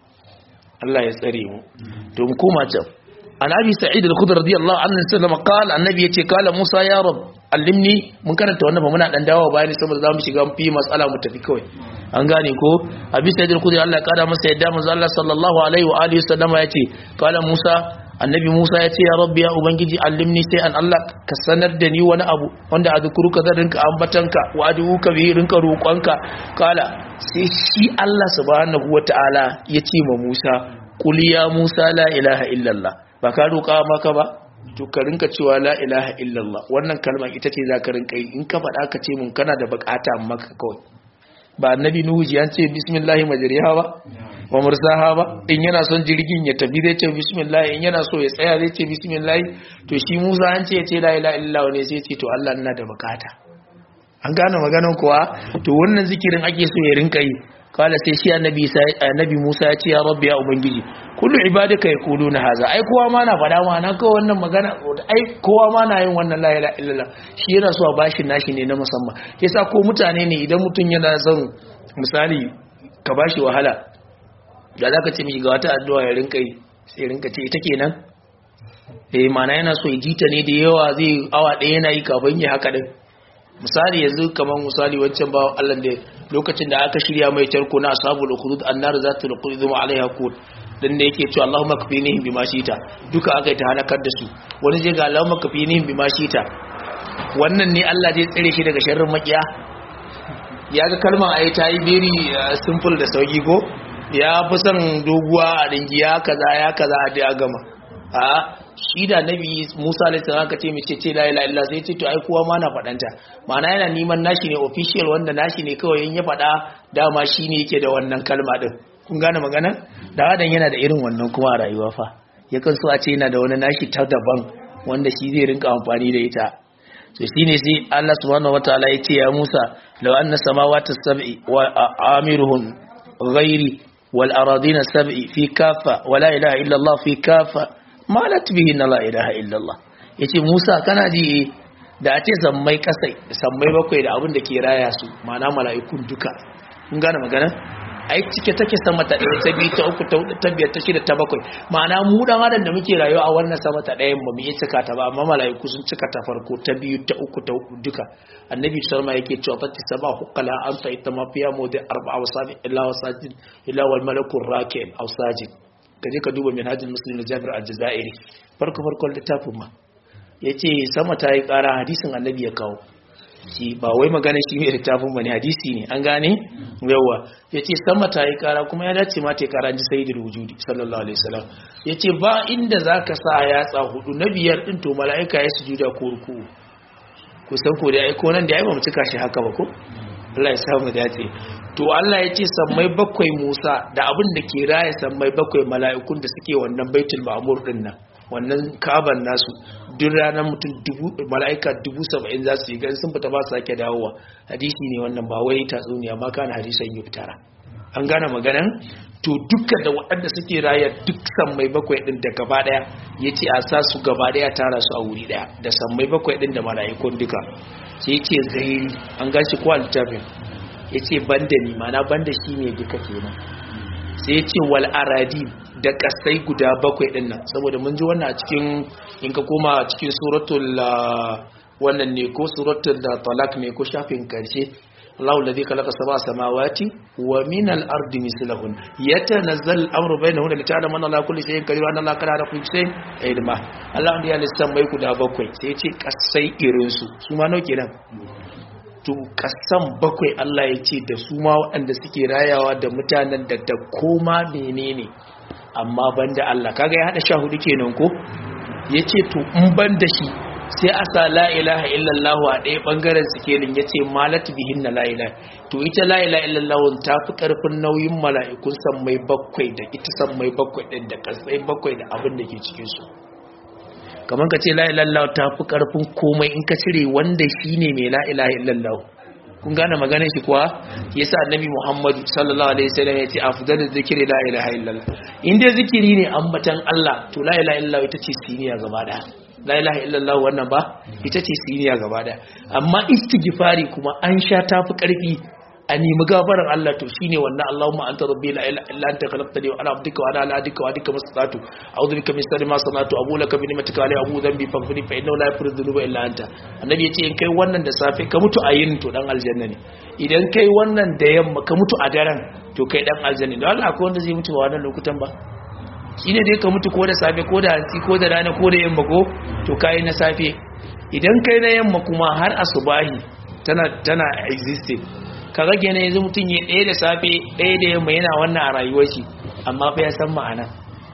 Speaker 1: Allah ya tsare mu to mu koma can an abi sa'id al-khudri radiyallahu anhu sallama qala annabi yace kala musa ya rab allimni mun karanta wannan ba muna dan dawo bayani saboda zamu shiga fi matsala mu tafi kawai an gane ko abi sa'id al-khudri Allah ya kada masa yadda manzo Allah sallallahu alaihi wa alihi sallama yace kala musa annabi musa ya ce ya rabbi ya ubangiji allimni sai an Allah ka sanar da ni wani abu wanda a zukuruka zan rinka ambatanka wa aduka bi rinka roƙonka kala sai shi Allah subhanahu wataala ya ce ma musa qul ya musa la ilaha illallah ba ka roƙa maka ba to ka rinka cewa la ilaha illallah wannan kalmar ita ce za ka rinka yi in ka faɗa ka ce mun kana da bukata maka kawai ba annabi nuhu ji an ce bismillahi majriha ba wa mursaha ba in yana son jirgin ya tafi zai ce bismillah in yana so ya tsaya zai ce bismillah to shi Musa an ce ya ce la ilaha illallah ne sai ce to Allah ina da bukata an gane maganar kuwa to wannan zikirin ake so ya rinka yi kala sai shi annabi annabi Musa ya ce ya rabbi ya ubangiji kullu ibadaka yaquluna haza ai kowa ma na fada ma na kawai wannan magana ai kowa ma na yin wannan la ilaha illallah shi yana so a bashi nashi ne na musamman yasa ko mutane ne idan mutun yana son misali ka bashi wahala da zaka ce miki ga wata addu'a ya rinka yi sai rinka ce ita kenan eh mana yana so ya jita ne da yawa zai awa ɗaya yana yi kafin ya haka din misali yanzu kamar misali wancan ba Allah da lokacin da aka shirya mai tarko na ashabul ukhdud annar zatul qudud alaiha qud dan da yake cewa Allahumma kafinihim bima shita duka aka yi ta halakar da su wani je ga Allahumma kafinihim bima shita wannan ne Allah zai tsare shi daga sharrin makiya ya ga kalmar ayi ta yi beri simple da sauki ko ya fi son doguwa a dingiya kaza ya kaza a da gama a shi da nabi Musa alaihi salam ka ce mai ce la ilaha illa sai ce to ai kowa ma na fadanta ma'ana yana neman nashi ne official wanda nashi ne kawai in ya fada dama shine yake da wannan kalma din kun gane magana da wadan yana da irin wannan kuma a rayuwa fa yakan so a ce yana da wani nashi ta daban wanda shi zai rinka amfani da ita to shine sai Allah subhanahu wataala ya ce ya Musa law anna samawati sab'i wa amiruhum ghairi wal aradina sab'i fi kaffa wa la ilaha illa Allah fi kaffa malat bihi la ilaha illa Allah yace Musa kana ji da a ce sammai kasai sammai bakwai da abin da ke raya su ma'ana mala'ikun duka kun gane magana ai cike take sama ta ɗaya ta biyu ta uku ta hudu ta biyar ta shida ta bakwai ma'ana mu dan adam da muke rayuwa a wannan sama ta ɗayan ba mu iya cika ta ba amma mala'iku sun cika ta farko ta biyu ta uku ta hudu duka annabi sallama yake cewa ta saba hukala an fa ita mafiya mawdi arba'a wasabi illa wasajid illa wal malaku raki'in aw sajid kaje ka duba minhajul muslim na Jabir al-Jazairi farko farkon littafin ma yace sama ta yi ƙara hadisin annabi ya kawo shi ba wai magana shi mai littafin bane hadisi ne an gane yawa yace sama ta yi kara kuma ya dace ma ta yi kara ji sayyidul wujudi sallallahu alaihi wasallam yace ba inda zaka sa yatsa hudu na biyar din to malaika ya sujuda ko ruku ku san ko da ai ko nan da ai ba mu cika shi haka ba ko Allah ya samu dace to Allah ya ce sammai bakwai Musa da abin da ke raye sammai bakwai mala'ikun da suke wannan baitul ma'mur din nan wannan kaban nasu duk ranar mutum dubu mala'ika dubu saba'in za su yi gan sun fita ba su sake dawowa hadisi ne wannan ba wai tatsuniya ma kana hadisan yi fitara an gane maganan to dukkan da waɗanda suke raya duk sammai bakwai ɗin da gaba ɗaya ya ce a sa su gaba ɗaya tara su a wuri ɗaya da sammai bakwai ɗin da mala'ikun duka sai ce zairi an gashi ko littafin ya ce banda ni mana banda shi ne duka kenan sai ya ce wal aradi da kasai guda bakwai din nan saboda mun ji wannan a cikin in ka koma cikin suratul wannan ne ko suratul talak ne ko shafin karshe Allahu alladhi khalaqa sab'a samawati wa min al-ardi mislahun yatanazzalu al-amru bainahunna li ta'lamu anna Allaha kulli shay'in qadir wa anna Allaha qadara kulli shay'in ilma Allah ya lissan mai guda bakwai sai ya ce kasai irin su su ma nau kenan to kasan bakwai Allah ya ce da su ma waɗanda suke rayawa da mutanen da da koma menene amma banda Allah kaga ya hada sha hudu kenan ko yace to in banda shi sai a sa la ilaha illallah a ɗaya bangaren sikelin yace malat bihin na la ilaha to ita la ilaha illallah ta fi karfin nauyin mala'ikun sammai bakwai da ita sammai bakwai din da kasai bakwai da abin da ke cikin su kamar ka ce la ilaha illallah ta fi karfin komai in ka cire wanda shine mai la ilaha illallah kun gane maganar shi kuwa yasa annabi Muhammad sallallahu alaihi wasallam ya ce afdalu zikri la ilaha illallah in dai zikiri ne ambatan Allah to la ilaha illallah ita ce siniya gaba daya la ilaha illallah wannan ba ita ce siniya gaba daya amma istighfari kuma an sha tafi karfi a nemi gafarar Allah to shine wannan Allahumma anta rabbi la ilaha illa anta khalaqtani wa ana abduka wa ana ala adika wa adika mastatu a'udhu bika min sharri ma sanatu abu laka bi ni'matika alayhi abu dhanbi faghfir fa innahu la yaghfiru dhunuba illa anta annabi yace in kai wannan da safe ka mutu a yin to dan aljanna ne idan kai wannan da yamma ka mutu a daren to kai dan aljanna ne don Allah akwai wanda zai mutu a wannan lokutan ba shine dai ka mutu ko da safe ko da hantsi ko da rana ko da yamma ko to kai na safe idan kai na yamma kuma har asubahi tana tana existing ka rage ne yanzu mutum ya ɗaya da safe ɗaya da yamma yana wannan a rayuwar shi amma fa ya san ma'ana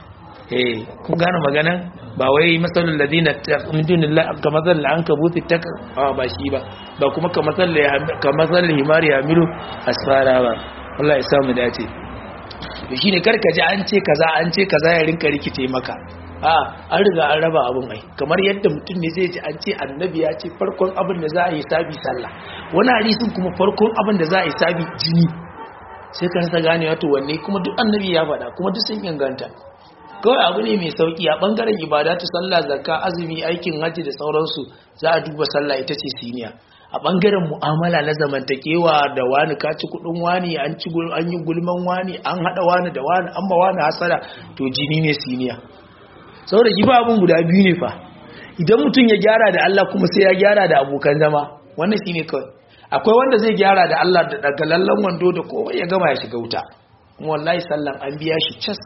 Speaker 1: eh kun gane maganan ba wai masalul ladina min dunillah ka masal an kabuti ta ba shi ba ba kuma ka masal ka masal himari yamilu asfara ba Allah ya samu dace to shine karka ji an ce kaza an ce kaza ya rinka rikice maka a an riga an raba abin ai kamar yadda mutum ne zai ji an ce annabi ya ce farkon abin da za a yi sabi sallah wani hadisin kuma farkon abin da za a yi sabi jini sai ka rasa gane wato wanne kuma duk annabi ya faɗa kuma duk sun inganta kawai abu ne mai sauki a bangaren ibadatu sallah zakka azumi aikin hajji da sauransu za a duba sallah ita ce siniya a bangaren mu'amala na zamantakewa da wani ka ci kudin wani an ci an yi gulman wani an hada wani da wani an ba wani hasara to jini ne siniya saboda shi ba abin guda biyu ne fa idan mutum ya gyara da Allah kuma sai ya gyara da abokan zama wannan shine kawai akwai wanda zai gyara da Allah da daga lallan wando da komai ya gama ya shiga wuta kuma wallahi sallan an biya shi cas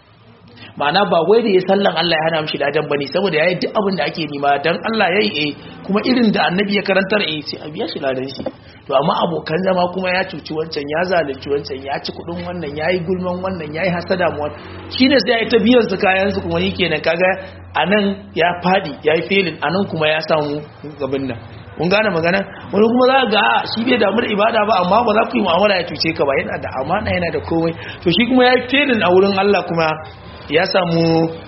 Speaker 1: ma'ana ba wai da ya sallan Allah ya hana mishi ladan bane saboda yayi duk abin da ake nima dan Allah yayi eh kuma irin da annabi ya karantar eh sai a biya shi ladan shi to amma abokan zama kuma ya cuci wancan ya zalunci wancan ya ci kudin wannan yayi gulman wannan yayi hasada mu shine sai yayi ta biyan su kayan su kuma kenan kaga anan ya fadi yayi felin anan kuma ya samu gaban nan kun gane magana wani kuma za ga shi bai damu da ibada ba amma ba za ku yi mu'amala ya cuce ka ba yana da amana yana da komai to shi kuma yayi felin a wurin Allah kuma ya samu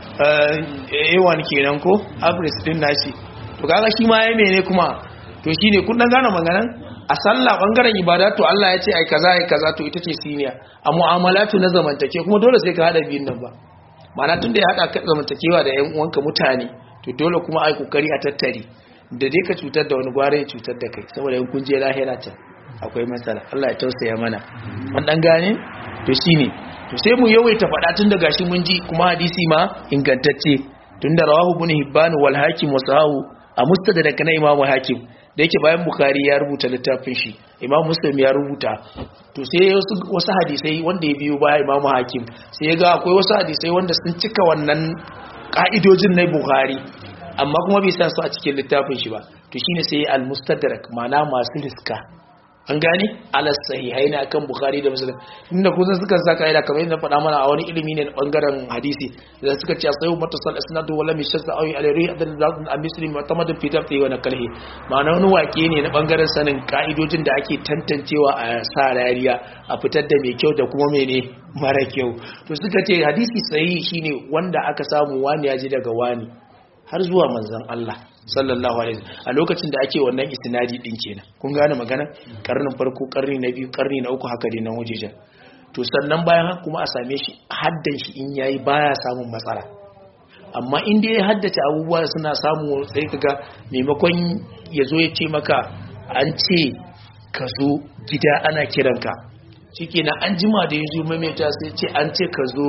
Speaker 1: yawan kenan ko abris din nashi to kaga shi ma yayi mene kuma to shine kun dan gane maganan a sallah bangaren ibada to Allah ya ce ai kaza ai kaza to ita ce siniya a mu'amalatu na zamantake kuma dole sai ka hada biyun nan ba ma'ana tunda ya hada ka zamantakewa da ƴan uwanka mutane to dole kuma ai kokari a tattare da dai ka cutar da wani gware ya cutar da kai saboda in kun je lahira can akwai matsala Allah ya tausaya mana an dan gane to shine to sai mu yawaita faɗa tun da gashi mun ji kuma hadisi ma ingantacce tun da rawahu ibn hibban wal hakim wa sahahu a mustadrak na imam hakim da yake bayan bukhari ya rubuta littafin shi imam muslim ya rubuta to sai wasu hadisai wanda ya biyo baya imam hakim sai ya ga akwai wasu hadisai wanda sun cika wannan ka'idojin na bukhari amma kuma bai sa su a cikin littafin shi ba to shine sai al-mustadrak ma'ana masu riska an gane alas sahihai na kan bukhari da muslim inda kusan suka saka ida kamar yadda faɗa mana a wani ilimi ne na bangaren hadisi da suka ce sayu mutasal isnadu wala mi shazza awi alayhi adan zakun a muslim mutamadin fi tafsir wa nakalhi ma'ana wani wake ne na bangaren sanin ka'idojin da ake tantancewa a sa rariya a fitar da mai kyau da kuma mene mara kyau to suka ce hadisi sahihi shine wanda aka samu wani ya ji daga wani har zuwa manzon Allah sallallahu alaihi a lokacin da ake wannan istinadi din kenan kun gane magana karnin farko karni na biyu karni na uku haka dai nan wajejen to sannan bayan haka kuma a same shi haddan shi in yayi baya samun matsala amma in dai ya haddace abubuwa suna samu sai kaga maimakon ya zo ya ce maka an ce ka zo gida ana kiranka shikenan an jima da ya zo maimaita sai ce an ce ka zo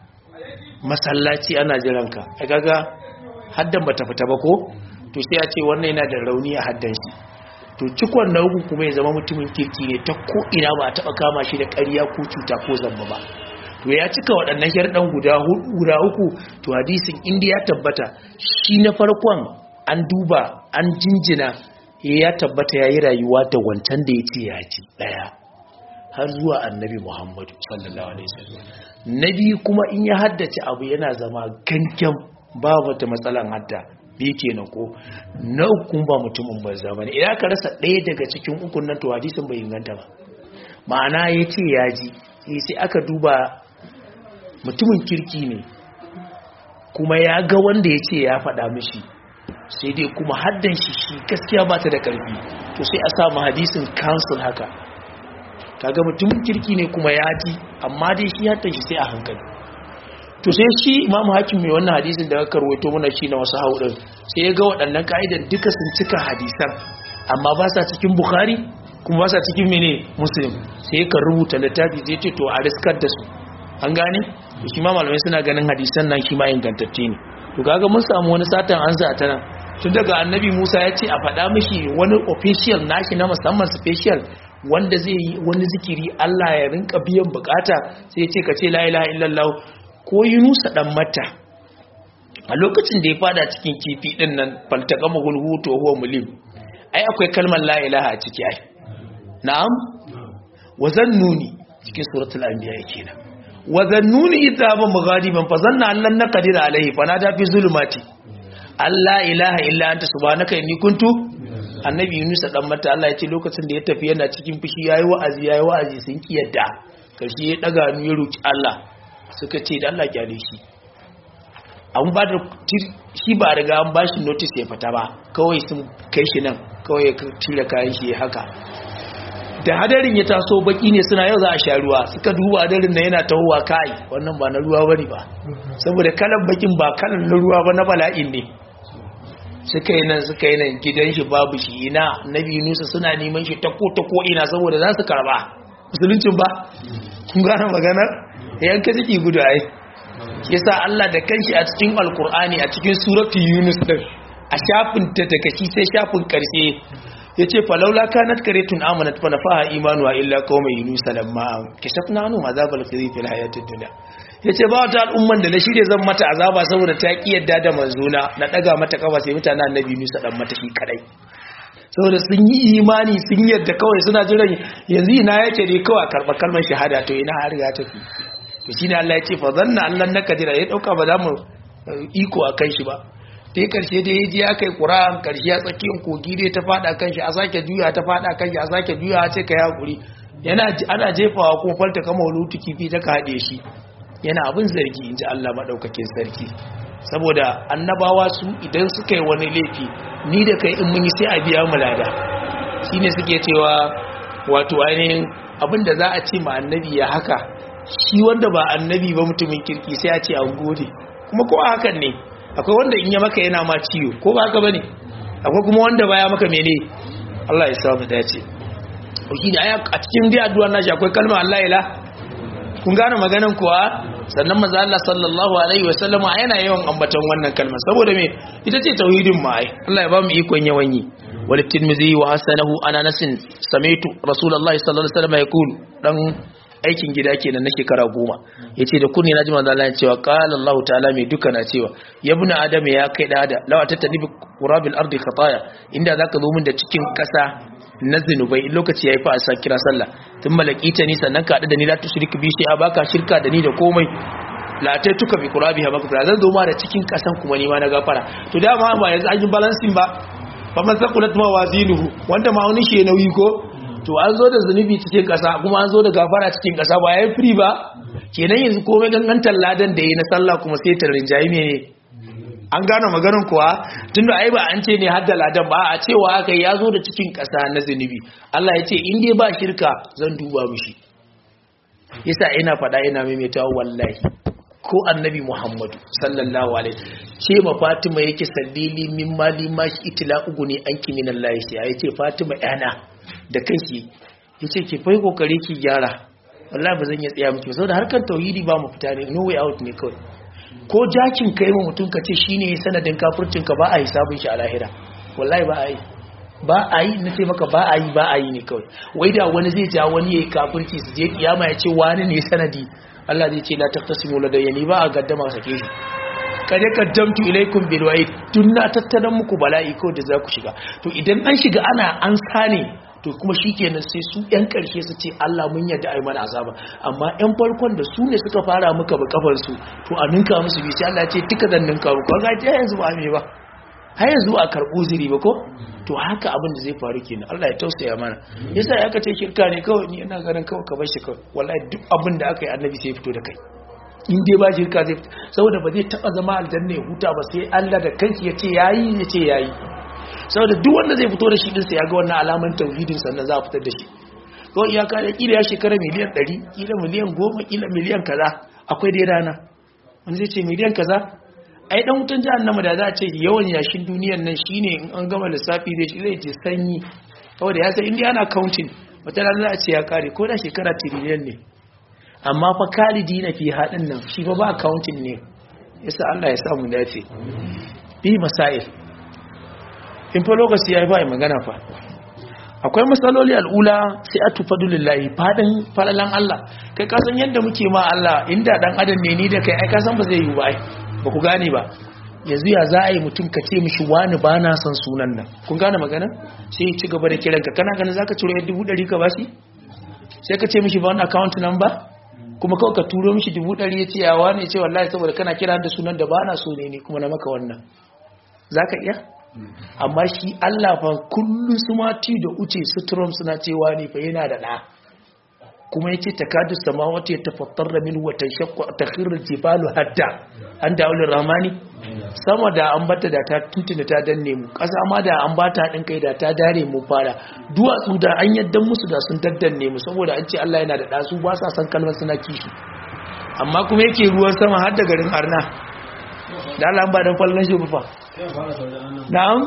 Speaker 1: masallaci ana jiranka kaga haddan bata fita ba ko to sai a ce wannan yana da rauni a haddan shi to cikon na uku kuma ya zama mutumin kirki ne ta ko ina ba a taba kama shi da ƙarya ko cuta ko zamba ba to ya cika waɗannan sharɗan guda guda uku to hadisin inda ya tabbata shi na farkon an duba an jinjina ya tabbata ya yi rayuwa da wancan da ya ce ya ci ɗaya har zuwa annabi muhammadu sallallahu alaihi wasallam na biyu kuma in ya haddace abu yana zama gangan ba wata matsalan hadda biyu kenan ko na ukun ba mutumin banza bane idan ka rasa ɗaya daga cikin ukun nan to hadisin bai inganta ba ma'ana ya ce ya ji sai aka duba mutumin kirki ne kuma ya ga wanda ya ce ya faɗa mishi sai dai kuma haddan shi shi gaskiya ba ta da ƙarfi to sai a samu hadisin council haka kaga mutumin kirki ne kuma ya ji amma dai shi haddan shi sai a hankali to sai shi imamu hakim mai wannan hadisin da aka rawaito mana shi na wasu haudin sai ya ga waɗannan ka'idan duka sun cika hadisan amma ba sa cikin bukhari kuma ba sa cikin mene muslim sai ka rubuta littafi zai ce to a riskar da su an gane to shi ma malamai suna ganin hadisan nan shi ma ingantacce ne to kaga mun samu wani satan an ta nan tun daga annabi musa ya ce a faɗa mishi wani official nashi na musamman special wanda zai yi wani zikiri allah ya rinka biyan bukata sai ya ce ka ce la ilaha illallah ko yunusa dan mata a lokacin da ya fada cikin kifi din nan faltaka mahulhu to huwa mulim ai akwai kalmar la ilaha a ciki ai na'am wa zannuni cikin suratul anbiya kenan wa zannuni idza ba mughadiban fa zanna allan naqdir alaihi fa nada fi zulumati alla ilaha illa anta subhanaka inni kuntu annabi yunus dan mata Allah ya ce lokacin da ya tafi yana cikin fushi yayi wa'azi yayi wa'azi sun kiyarda karshe ya daga hannu ya roki Allah suka ce da Allah kyale shi an ba da shi ba riga an ba shi notice ya fita ba kawai sun kai shi nan kawai ya tura kayan shi haka da hadarin ya taso baki ne suna yau za a sha ruwa suka duba hadarin na yana tahowa kai wannan ba na ruwa bane ba saboda kalan bakin ba kalan na ruwa ba na bala'in ne suka yi nan suka yi nan gidan shi babu shi ina nabi nusa suna neman shi ta ko ta ko ina saboda za su karba musuluncin ba kun gane maganar yanka ciki gudu ai yasa Allah da kanshi a cikin alkur'ani a cikin suratul yunus din a shafin ta daga shi sai shafin karshe yace falaula kanat karetun amanat fa nafaha imanuha illa qauma yunus lamma kashafna anhum azabal khizi fil hayatid dunya yace ba wata al'umman da na shirye zan mata azaba saboda ta ki yadda da manzona na daga mata kafa sai mutanen annabi yunus dan mata shi kadai saboda sun yi imani sun yadda kawai suna jiran yanzu ina yake dai kawai karɓar kalmar shahada to ina har ya tafi to shine Allah ya ce fa zanna Allah na kadira ya dauka ba za mu iko a kan shi ba dai karshe dai yaji ya kai Qur'an karshe ya tsakiyar kogi dai ta fada kan shi a sake juya ta fada kan shi a sake juya ce kai hakuri yana ana jefawa kuma falta kama wulutu kifi ta kade shi yana abin zargi inji Allah madaukakin sarki saboda annabawa su idan suka yi wani laifi ni da kai in mun yi sai a biya mu lada shine suke cewa wato ainihin abinda za a ce ma annabi ya haka shi wanda ba annabi ba mutumin kirki sai a ce an gode kuma ko hakan ne akwai wanda in ya maka yana ma ciwo ko ba haka bane akwai kuma wanda baya maka mene Allah ya samu dace shi ne a cikin dai addu'ar nashi akwai kalma Allah ila kun gane maganan kuwa sannan manzo Allah sallallahu alaihi wasallam yana yawan ambaton wannan kalma saboda me ita ce tauhidin ma ai Allah ya ba mu ikon yawan yi wal tirmidhi wa hasanahu ana nasin samitu rasulullahi sallallahu alaihi wasallam yaqul dan aikin gida kenan na shekara goma yace da kunni naji manzo Allah ya cewa qala Allah ta'ala mai duka na cewa yabna adam ya kai da da lawa tattani qurabil ardi khataya inda zaka zo min da cikin kasa na zinubai lokaci yayi fa a sa kira sallah tun malakita ni sannan ka da ni la tushrik bi shi a baka shirka da ni da komai la ta tuka bi qurabiha baka zan zo ma da cikin kasan kuma ni ma na gafara to dama ba yanzu an yi balancing ba fa man saqulat mawazinuhu wanda ma wani shi nauyi ko to an zo da zunubi cikin kasa kuma an zo da gafara cikin kasa ba yayi free ba kenan yanzu komai gangantar ladan da yi na sallah kuma sai ta rinjayi ne an gane maganin kuwa tunda ai ba an ce ne hadda ladan ba a cewa aka ya zo da cikin ƙasa na zunubi Allah ya ce in dai ba shirka zan duba mishi yasa ina faɗa ina maimaita wallahi ko annabi Muhammadu sallallahu alaihi ce ma Fatima yake sallili min mali ma shi itila ugu ne an kimi nan lahi sai ya ce Fatima yana da kanki yace ki fai kokari ki gyara wallahi ba zan iya tsaya miki saboda harkar tauhidi ba mu fita ne no way out ne kawai ko jakin kai ma mutum ka ce shine sanadin kafircin ka ba a hisabin shi a lahira wallahi ba a yi ba a yi na ce maka ba a yi ba a yi ne kawai wai da wani zai ja wani yayi kafirci su je kiyama ya ce wani ne sanadi Allah zai ce la taqtasimu ladayya ni ba a gaddama sake shi kade kaddamtu ilaikum bil wa'id tun na tattalan muku bala'i ko da za ku shiga to idan an shiga ana an sane to kuma shikenan sai su yan karshe su ce Allah mun yarda ai mana azaba amma yan farkon da su ne suka fara muka ba kafar su to a ninka musu bi sai Allah ya ce duka zan ninka muku ga ta yanzu ba me ba har yanzu a karbu ziri ba ko to haka abin da zai faru kenan Allah ya tausaya mana yasa ya ka ce shirka ne kawai ni ina ganin kawai ka bar shi kawai wallahi duk abin da aka yi annabi sai ya fito da kai in dai ba shirka zai fito saboda ba zai taba zama aljanna ya huta ba sai Allah da kanki ya ce yayi ya ce yayi saboda duk wanda zai fito da shi din sai ya ga wannan alaman tauhidin sannan za a fitar da shi ko iyaka da kila ya shekara miliyan 100 kila miliyan 10 kila miliyan kaza akwai dai rana wani zai ce miliyan kaza ai dan wutan jahannama da za a ce yawan yashin duniyar nan shine in an gama lissafi zai shi zai ce sanyi saboda ya san inda ana counting wata rana za a ce ya kare ko da shekara tiriliyan ne amma fa kalidi na fi haɗin nan shi fa ba counting ne yasa Allah ya samu dace bi masail in fa lokaci ya yi ba magana fa akwai matsaloli al'ula sai a tufa dulillahi fadin falalan Allah kai kasan yadda muke ma Allah inda dan adam ne ni da kai ai kasan ba zai yi ba ba ku gane ba yanzu ya za a yi mutum ka ce mishi wani ba na son sunan nan kun gane magana sai ya ci gaba da kiranka kana ganin za ka ciro yadda dubu ɗari ka ba shi sai ka ce mishi ba wani account number kuma kawai ka turo mishi dubu ɗari ya ce yawa ne ce wallahi saboda kana kira da sunan da ba na so ne ne kuma na maka wannan za ka iya amma shi Allah fa kullu su mati da uce su Trump suna cewa ne fa yana da ɗa kuma yace takadu samawati yatafattarna min wa tashaqqu takhirru jibalu hatta an da'ul rahmani sama da an bata da ta tuntuna ta danne mu kasa ma da an bata hadin kai da ta dare mu fara duwatsu da an yaddan musu da sun daddanne mu saboda an ce Allah yana da ɗa su ba sa san kalmar suna kishi amma kuma yake ruwan sama har da garin Arna da Allah ba dan fallan shi fa na'am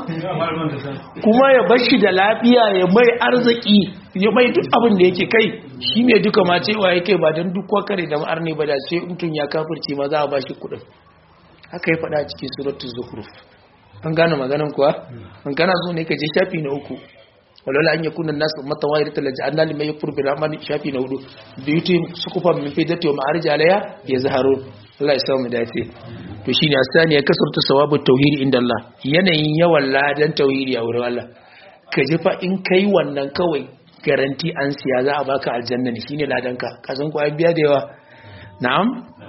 Speaker 1: kuma ya bashi da lafiya ya mai arziki ya mai duk abin da yake kai shi mai duka ma cewa yake ba don duk wakare da ma'ar ne ba da sai mutum ya kafirce ma za a bashi kudin haka ya faɗa cikin suratul zukhruf an gane maganan kuwa an gana zo ne ka je shafi na uku walwala an yakuna nas ummatan wahidatan la ja'alna liman yakfur bi rahmani shafi na hudu biyuti sukufan min fidati wa ma'arij alaiha yazharun Allah ya samu dace to shine asani ya kasarta sawabu tauhidi inda Allah yanayin yawan ladan tauhidi a wurin Allah ka ji fa in kai wannan kawai garanti an siya za a baka aljanna ne shine ladan ka ka san ko ai biya da yawa na'am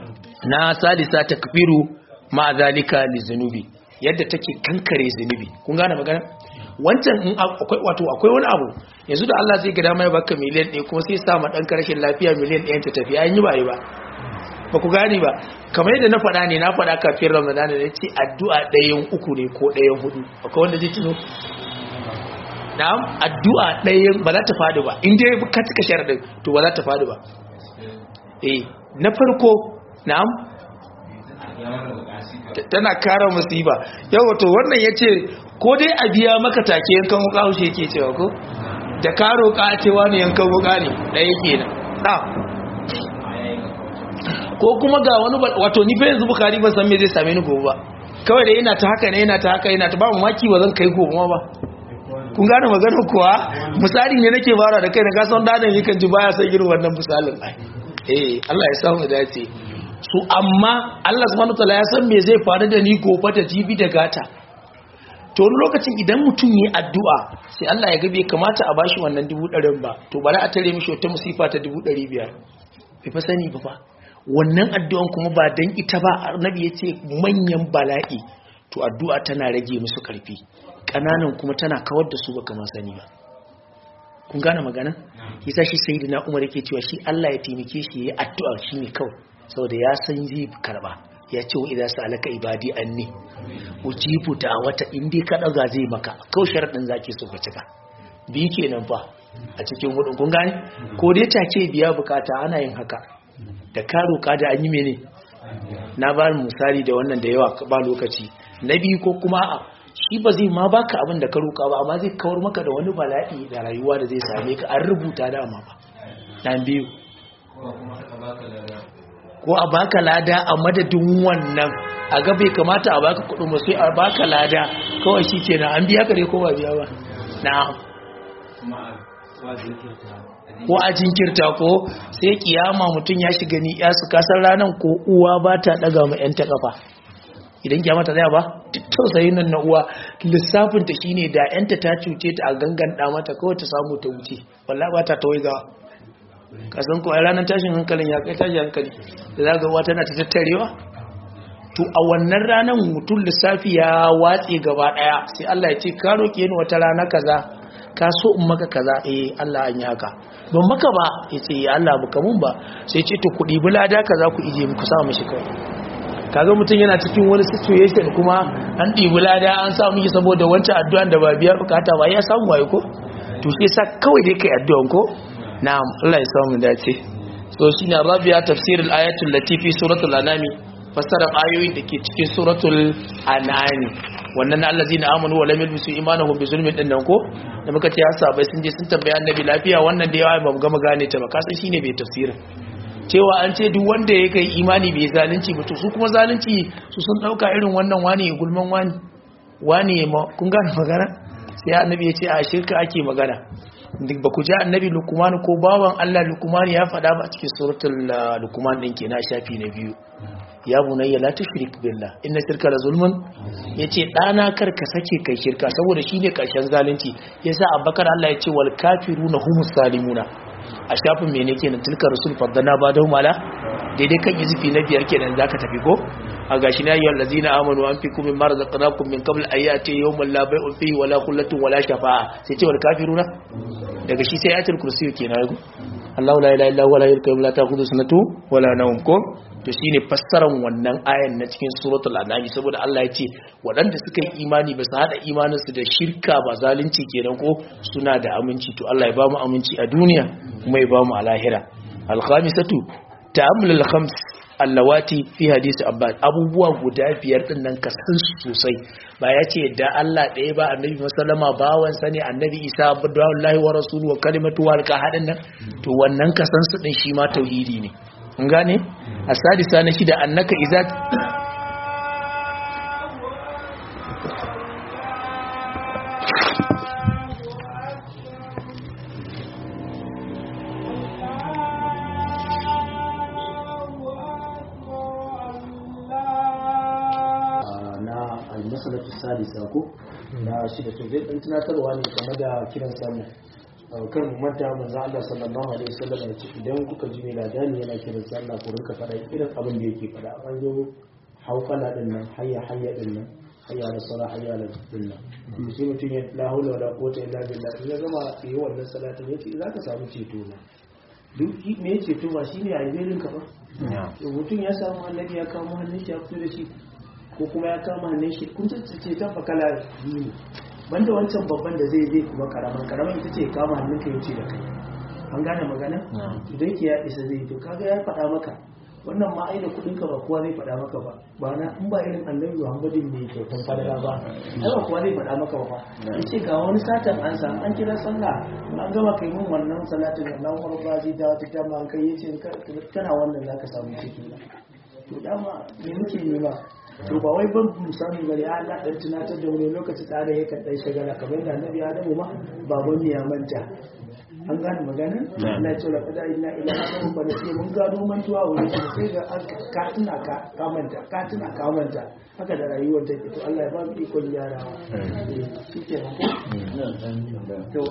Speaker 1: na salisa takfiru ma zalika lizunubi yadda take kankare zunubi kun gane magana wancan in akwai wato akwai wani abu yanzu da Allah zai ga dama ya baka miliyan 1 kuma sai sa ma dan karshen lafiya miliyan 1 ta tafi an yi ba yi ba ba ku gane ba kamar yadda na faɗa ne na faɗa kafin ramadan da ce addu'a ɗayan uku ne ko ɗayan hudu akwai wanda zai tuno na'am addu'a ɗayan ba za ta faɗi ba in dai ka cika sharaɗin to ba za ta faɗi ba eh na farko na'am tana kara musiba yau to wannan ya ce ko dai a biya maka take yankan wuka haushe yake cewa ko da ka roƙa cewa ne yankan wuka ne ɗaya kenan na ko kuma ga wani wato ni fa yanzu bukari ban san me zai same ni gobe ba kawai da ina ta haka ne ina ta haka ina ta ba mamaki ba zan kai gobe ma ba kun gane magana kuwa misali ne nake fara da kai na kasan dadan yakan ji baya san irin wannan misalin ai eh Allah ya samu dace su amma Allah subhanahu wataala ya san me zai faru da ni gobe da jibi da gata to wani lokacin idan mutum yi addu'a sai Allah ya ga bai kamata a bashi wannan dubu ɗarin ba to bari a tare mishi wata musifa ta dubu ɗari biyar bai fa sani ba fa wannan addu'an kuma ba dan ita ba annabi ya ce manyan bala'i to addu'a tana rage musu karfi ƙananan kuma tana kawar da su ba kamar sani ba kun gane magana yasa shi sayyidina Umar yake cewa shi Allah ya taimake shi yayi addu'a shine kawai saboda ya san zai karba ya ce wa idan sa'alaka ibadi anni ujibu wata indi ka daga zai maka kawai sharadin zaki so ka cika bi kenan fa a cikin hudun kun gane ko dai take biya bukata ana yin haka da ka roka da an yi mene na ba misali da wannan da yawa ba lokaci na biyu ko kuma a shi ba zai ma baka abin da ka roka ba amma zai kawar maka da wani bala'i da rayuwa da zai same ka an rubuta dama ba dan biyu ko a baka lada a madadin wannan a ga bai kamata a baka kudin ba sai a baka lada kawai shi kenan an biya ka dai ko ba biya ba na ko a jinkirta ko sai kiyama mutum ya shiga ni ya su kasar ranar ko uwa ba ta daga ma yan ta kafa idan kiyama ta zaya ba duk tausayin nan na uwa lissafin ta shine da yanta ta cuce ta a ganganta mata kawai ta samu ta wuce wallahi ba ta tawai ga kasan ko a ranar tashin hankalin ya kai tashin hankali da za ga uwa tana ta tattarewa to a wannan ranar mutum lissafi ya watse gaba daya sai Allah ya ce ka roke ni wata rana kaza ka so in maka kaza eh Allah an yi haka ban maka ba ya ce ya Allah baka mun ba sai ce to kuɗi bulada kaza ku ije muku sa mishi kawai kaga mutum yana cikin wani situation kuma an ɗibi lada an sa miki saboda wancan addu'an da ba biya bukata ba ya samu waye ko to shi yasa kawai dai kai addu'an ko na'am Allah ya samu dace so shine rabi'a tafsirul ayatul latifi suratul anami fassara ayoyin da ke cikin suratul anami wannan na allazina amanu wa lam yalbisu imanahum bi zulmin din nan ko da muka ce sahabbai sun je sun tambaya annabi lafiya wannan da yawa ba mu gama gane ta ba kasan shine bai tafsirin cewa an ce duk wanda ya kai imani bai zalunci ba to su kuma zalunci su sun dauka irin wannan wani ya gulman wani wani ya kun gane magana sai annabi ya ce a shirka ake magana duk ba ku ji annabi lukumani ko bawan Allah lukumani ya faɗa ba cikin suratul lukuman din kenan shafi na biyu ya bunayya la tushrik billah inna shirka la zulmun yace dana kar ka sake kai shirka saboda shine karshen zalunci yasa abbakar Allah yace wal kafiruna humus salimuna a shafin mene kenan tilka rasul faddana ba da mala daidai kan izifi na biyar kenan zaka tafi ko a gashi na ayyuhal ladzina amanu anfiqu mimma razaqnakum min qabl ayati yawmin la bay'un fihi wala khullatun wala shafa'a sai ce wal kafiruna daga shi sai ayatul kursi kenan ko Allahu la ilaha illa huwa la ilaha illa ta'khudhu sanatu wala nawm ko to shine fassaran wannan ayan na cikin suratul anami saboda Allah ya ce waɗanda suka yi imani ba su hada imanin su da shirka ba zalunci kenan ko suna da aminci to Allah ya ba mu aminci a duniya kuma ya ba mu a lahira al-khamisatu ta'ammul al-khams allawati fi hadisi abbas abubuwa guda biyar din nan ka san su sosai ba ya ce da Allah ɗaya ba annabi musallama bawan sani annabi isa abdullahi wa rasulu wa kalimatu wa alqa hadin nan to wannan ka san su din shi ma tauhidi ne kun gane asadisa na shida annaka idza
Speaker 2: masalatu sadisa ko na shida to zai dan tunatarwa ne game da kiran sallah kar mu manta manzo Allah sallallahu alaihi wasallam ya ce idan kuka ji mai ladani yana kiran sallah ku rinka fada irin abin da yake fada an zo haukala din nan hayya hayya din nan hayya da sala hayya da din nan sai mutum ya la haula wala quwwata illa billah in ya gama yi wannan salatin yace zaka samu ceto na duk me ceto ba shine a yi ka ba mutum ya samu annabi ya kawo hannun shi ya fito da shi ko kuma ya kama hannun shi kun ce ta fakala biyu ne banda wancan babban da zai zai kuma karaman karaman ita ce kama hannun ka yace da kai an gane magana idan ki ya isa zai to kaga ya faɗa maka wannan ma ai da kuɗin ka ba kowa zai faɗa maka ba ba na in ba irin annabi Muhammadin ne kyautan fadala ba ai ba kowa zai faɗa maka ba yace ga wani satan an samu an kira sallah an gama kai mun wannan salatin da nan wani ba zai dawo ta ma an kai yace kana wannan zaka samu ciki to dama me muke nema to ba wai ban misali bane ya Allah dan tunatar da wani lokaci tsare yakan dan shagala kamar da annabi Adamu ma baban ne ya manta an gane magana Allah ya ce laqad inna ila adamu fa nasi mun gado mantuwa wani sai ga ka tuna ka ka manta ka tuna ka manta haka da rayuwar take to Allah ya ba mu ikon yarawa shi ke to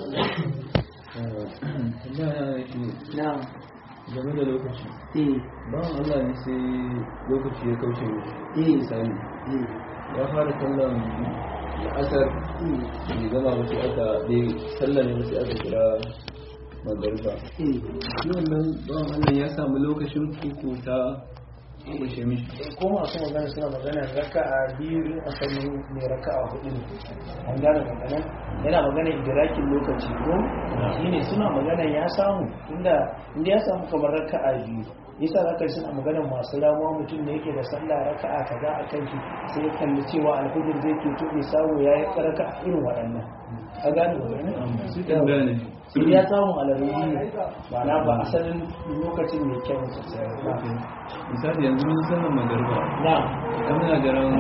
Speaker 2: na
Speaker 3: game da lokaci
Speaker 2: eh
Speaker 3: bawan Allah ne sai lokaci ya kauce mishi
Speaker 2: eh
Speaker 3: misali
Speaker 2: eh
Speaker 3: ya fara sallan la'asar bai gama ba sai aka bai sallan ne sai aka kira magariba
Speaker 2: eh
Speaker 3: shi wannan bawan Allah ya samu lokacin kuku ta kushe mishi
Speaker 2: ko masu magana suna magana raka'a biyu in asalin mai raka'a hudu ne an gane magana yana magana idrakin lokaci ko shine suna magana ya samu inda inda ya samu kamar raka'a biyu yasa zaka ji suna magana masu ramuwa mutum ne yake da sallah raka'a kaza a kan shi sai ya kalli cewa alfajir zai ke to bai samu ya yi raka'a irin waɗannan ka gane magana
Speaker 3: su kan gane
Speaker 2: sai ya samu alarumi ne ma'ana ba asalin lokacin mai kyau sosai ba
Speaker 3: misali yanzu mun sallan magariba
Speaker 2: na
Speaker 3: idan muna garan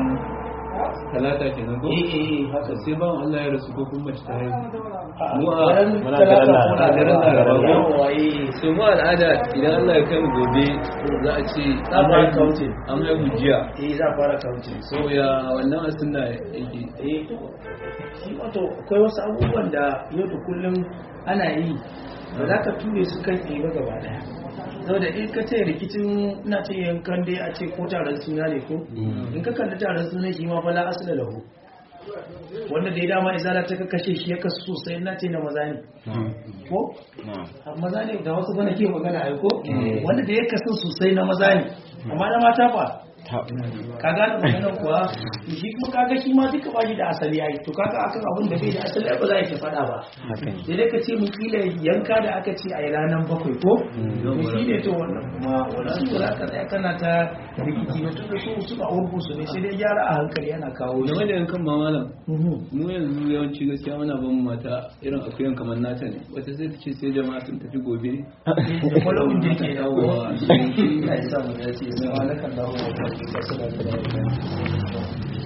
Speaker 3: talata kenan ko
Speaker 2: eh eh haka
Speaker 3: sai bawan Allah ya rasu ko kuma mace ta haihu
Speaker 2: mu
Speaker 3: Mu
Speaker 2: a
Speaker 3: a-
Speaker 2: ran
Speaker 4: muna
Speaker 2: talata
Speaker 4: garin
Speaker 2: muna
Speaker 3: Laraba.
Speaker 2: garin
Speaker 3: Laraba.
Speaker 2: Laraba. Yawwa, eh.
Speaker 3: so mu al'ada idan Allah ya kai mu gobe za a ce
Speaker 2: Za a fara counting.
Speaker 3: an haihu jiya
Speaker 2: eh za a fara kauce
Speaker 3: so ya wannan asunna yake
Speaker 2: eh to shi wato akwai wasu abubuwan da yau da kullum ana yi ba za ka ture su kan ɗaya ba gaba ɗaya saboda in ka ce rikicin ina ce yankan dai a ce ko taron suna ne ko in ka kalli taron suna shi ma fala asila lahu wanda da ya dama izala ta kashe shi ya kasu sosai na ce na maza ne ko a maza ne da wasu bana ke magana ai ko wanda da ya kasu sosai na maza ne amma na mata fa ka gane maganar kuwa to shi kuma kaga shi ma duka ba shi da asali ai to kaga akan abin da bai da asali ai ba za a yi faɗa ba sai dai ka ce mu kila yanka da aka ce a yi ranar bakwai ko to shi ne to wannan kuma wannan su za ka tsaya kana ta rikici na tunda su suna urgu su ne sai dai gyara a hankali yana kawo shi
Speaker 3: game da yankan ma malam
Speaker 2: Mhm.
Speaker 3: mu yanzu yawanci gaskiya muna ban mu mata irin akuyan kamar nata ne wata sai ta ce sai jama'a sun tafi gobe
Speaker 2: da kwallon da ke dawo
Speaker 3: Yawa.
Speaker 2: ya isa mu ya ce sai wani kan dawo da kasu da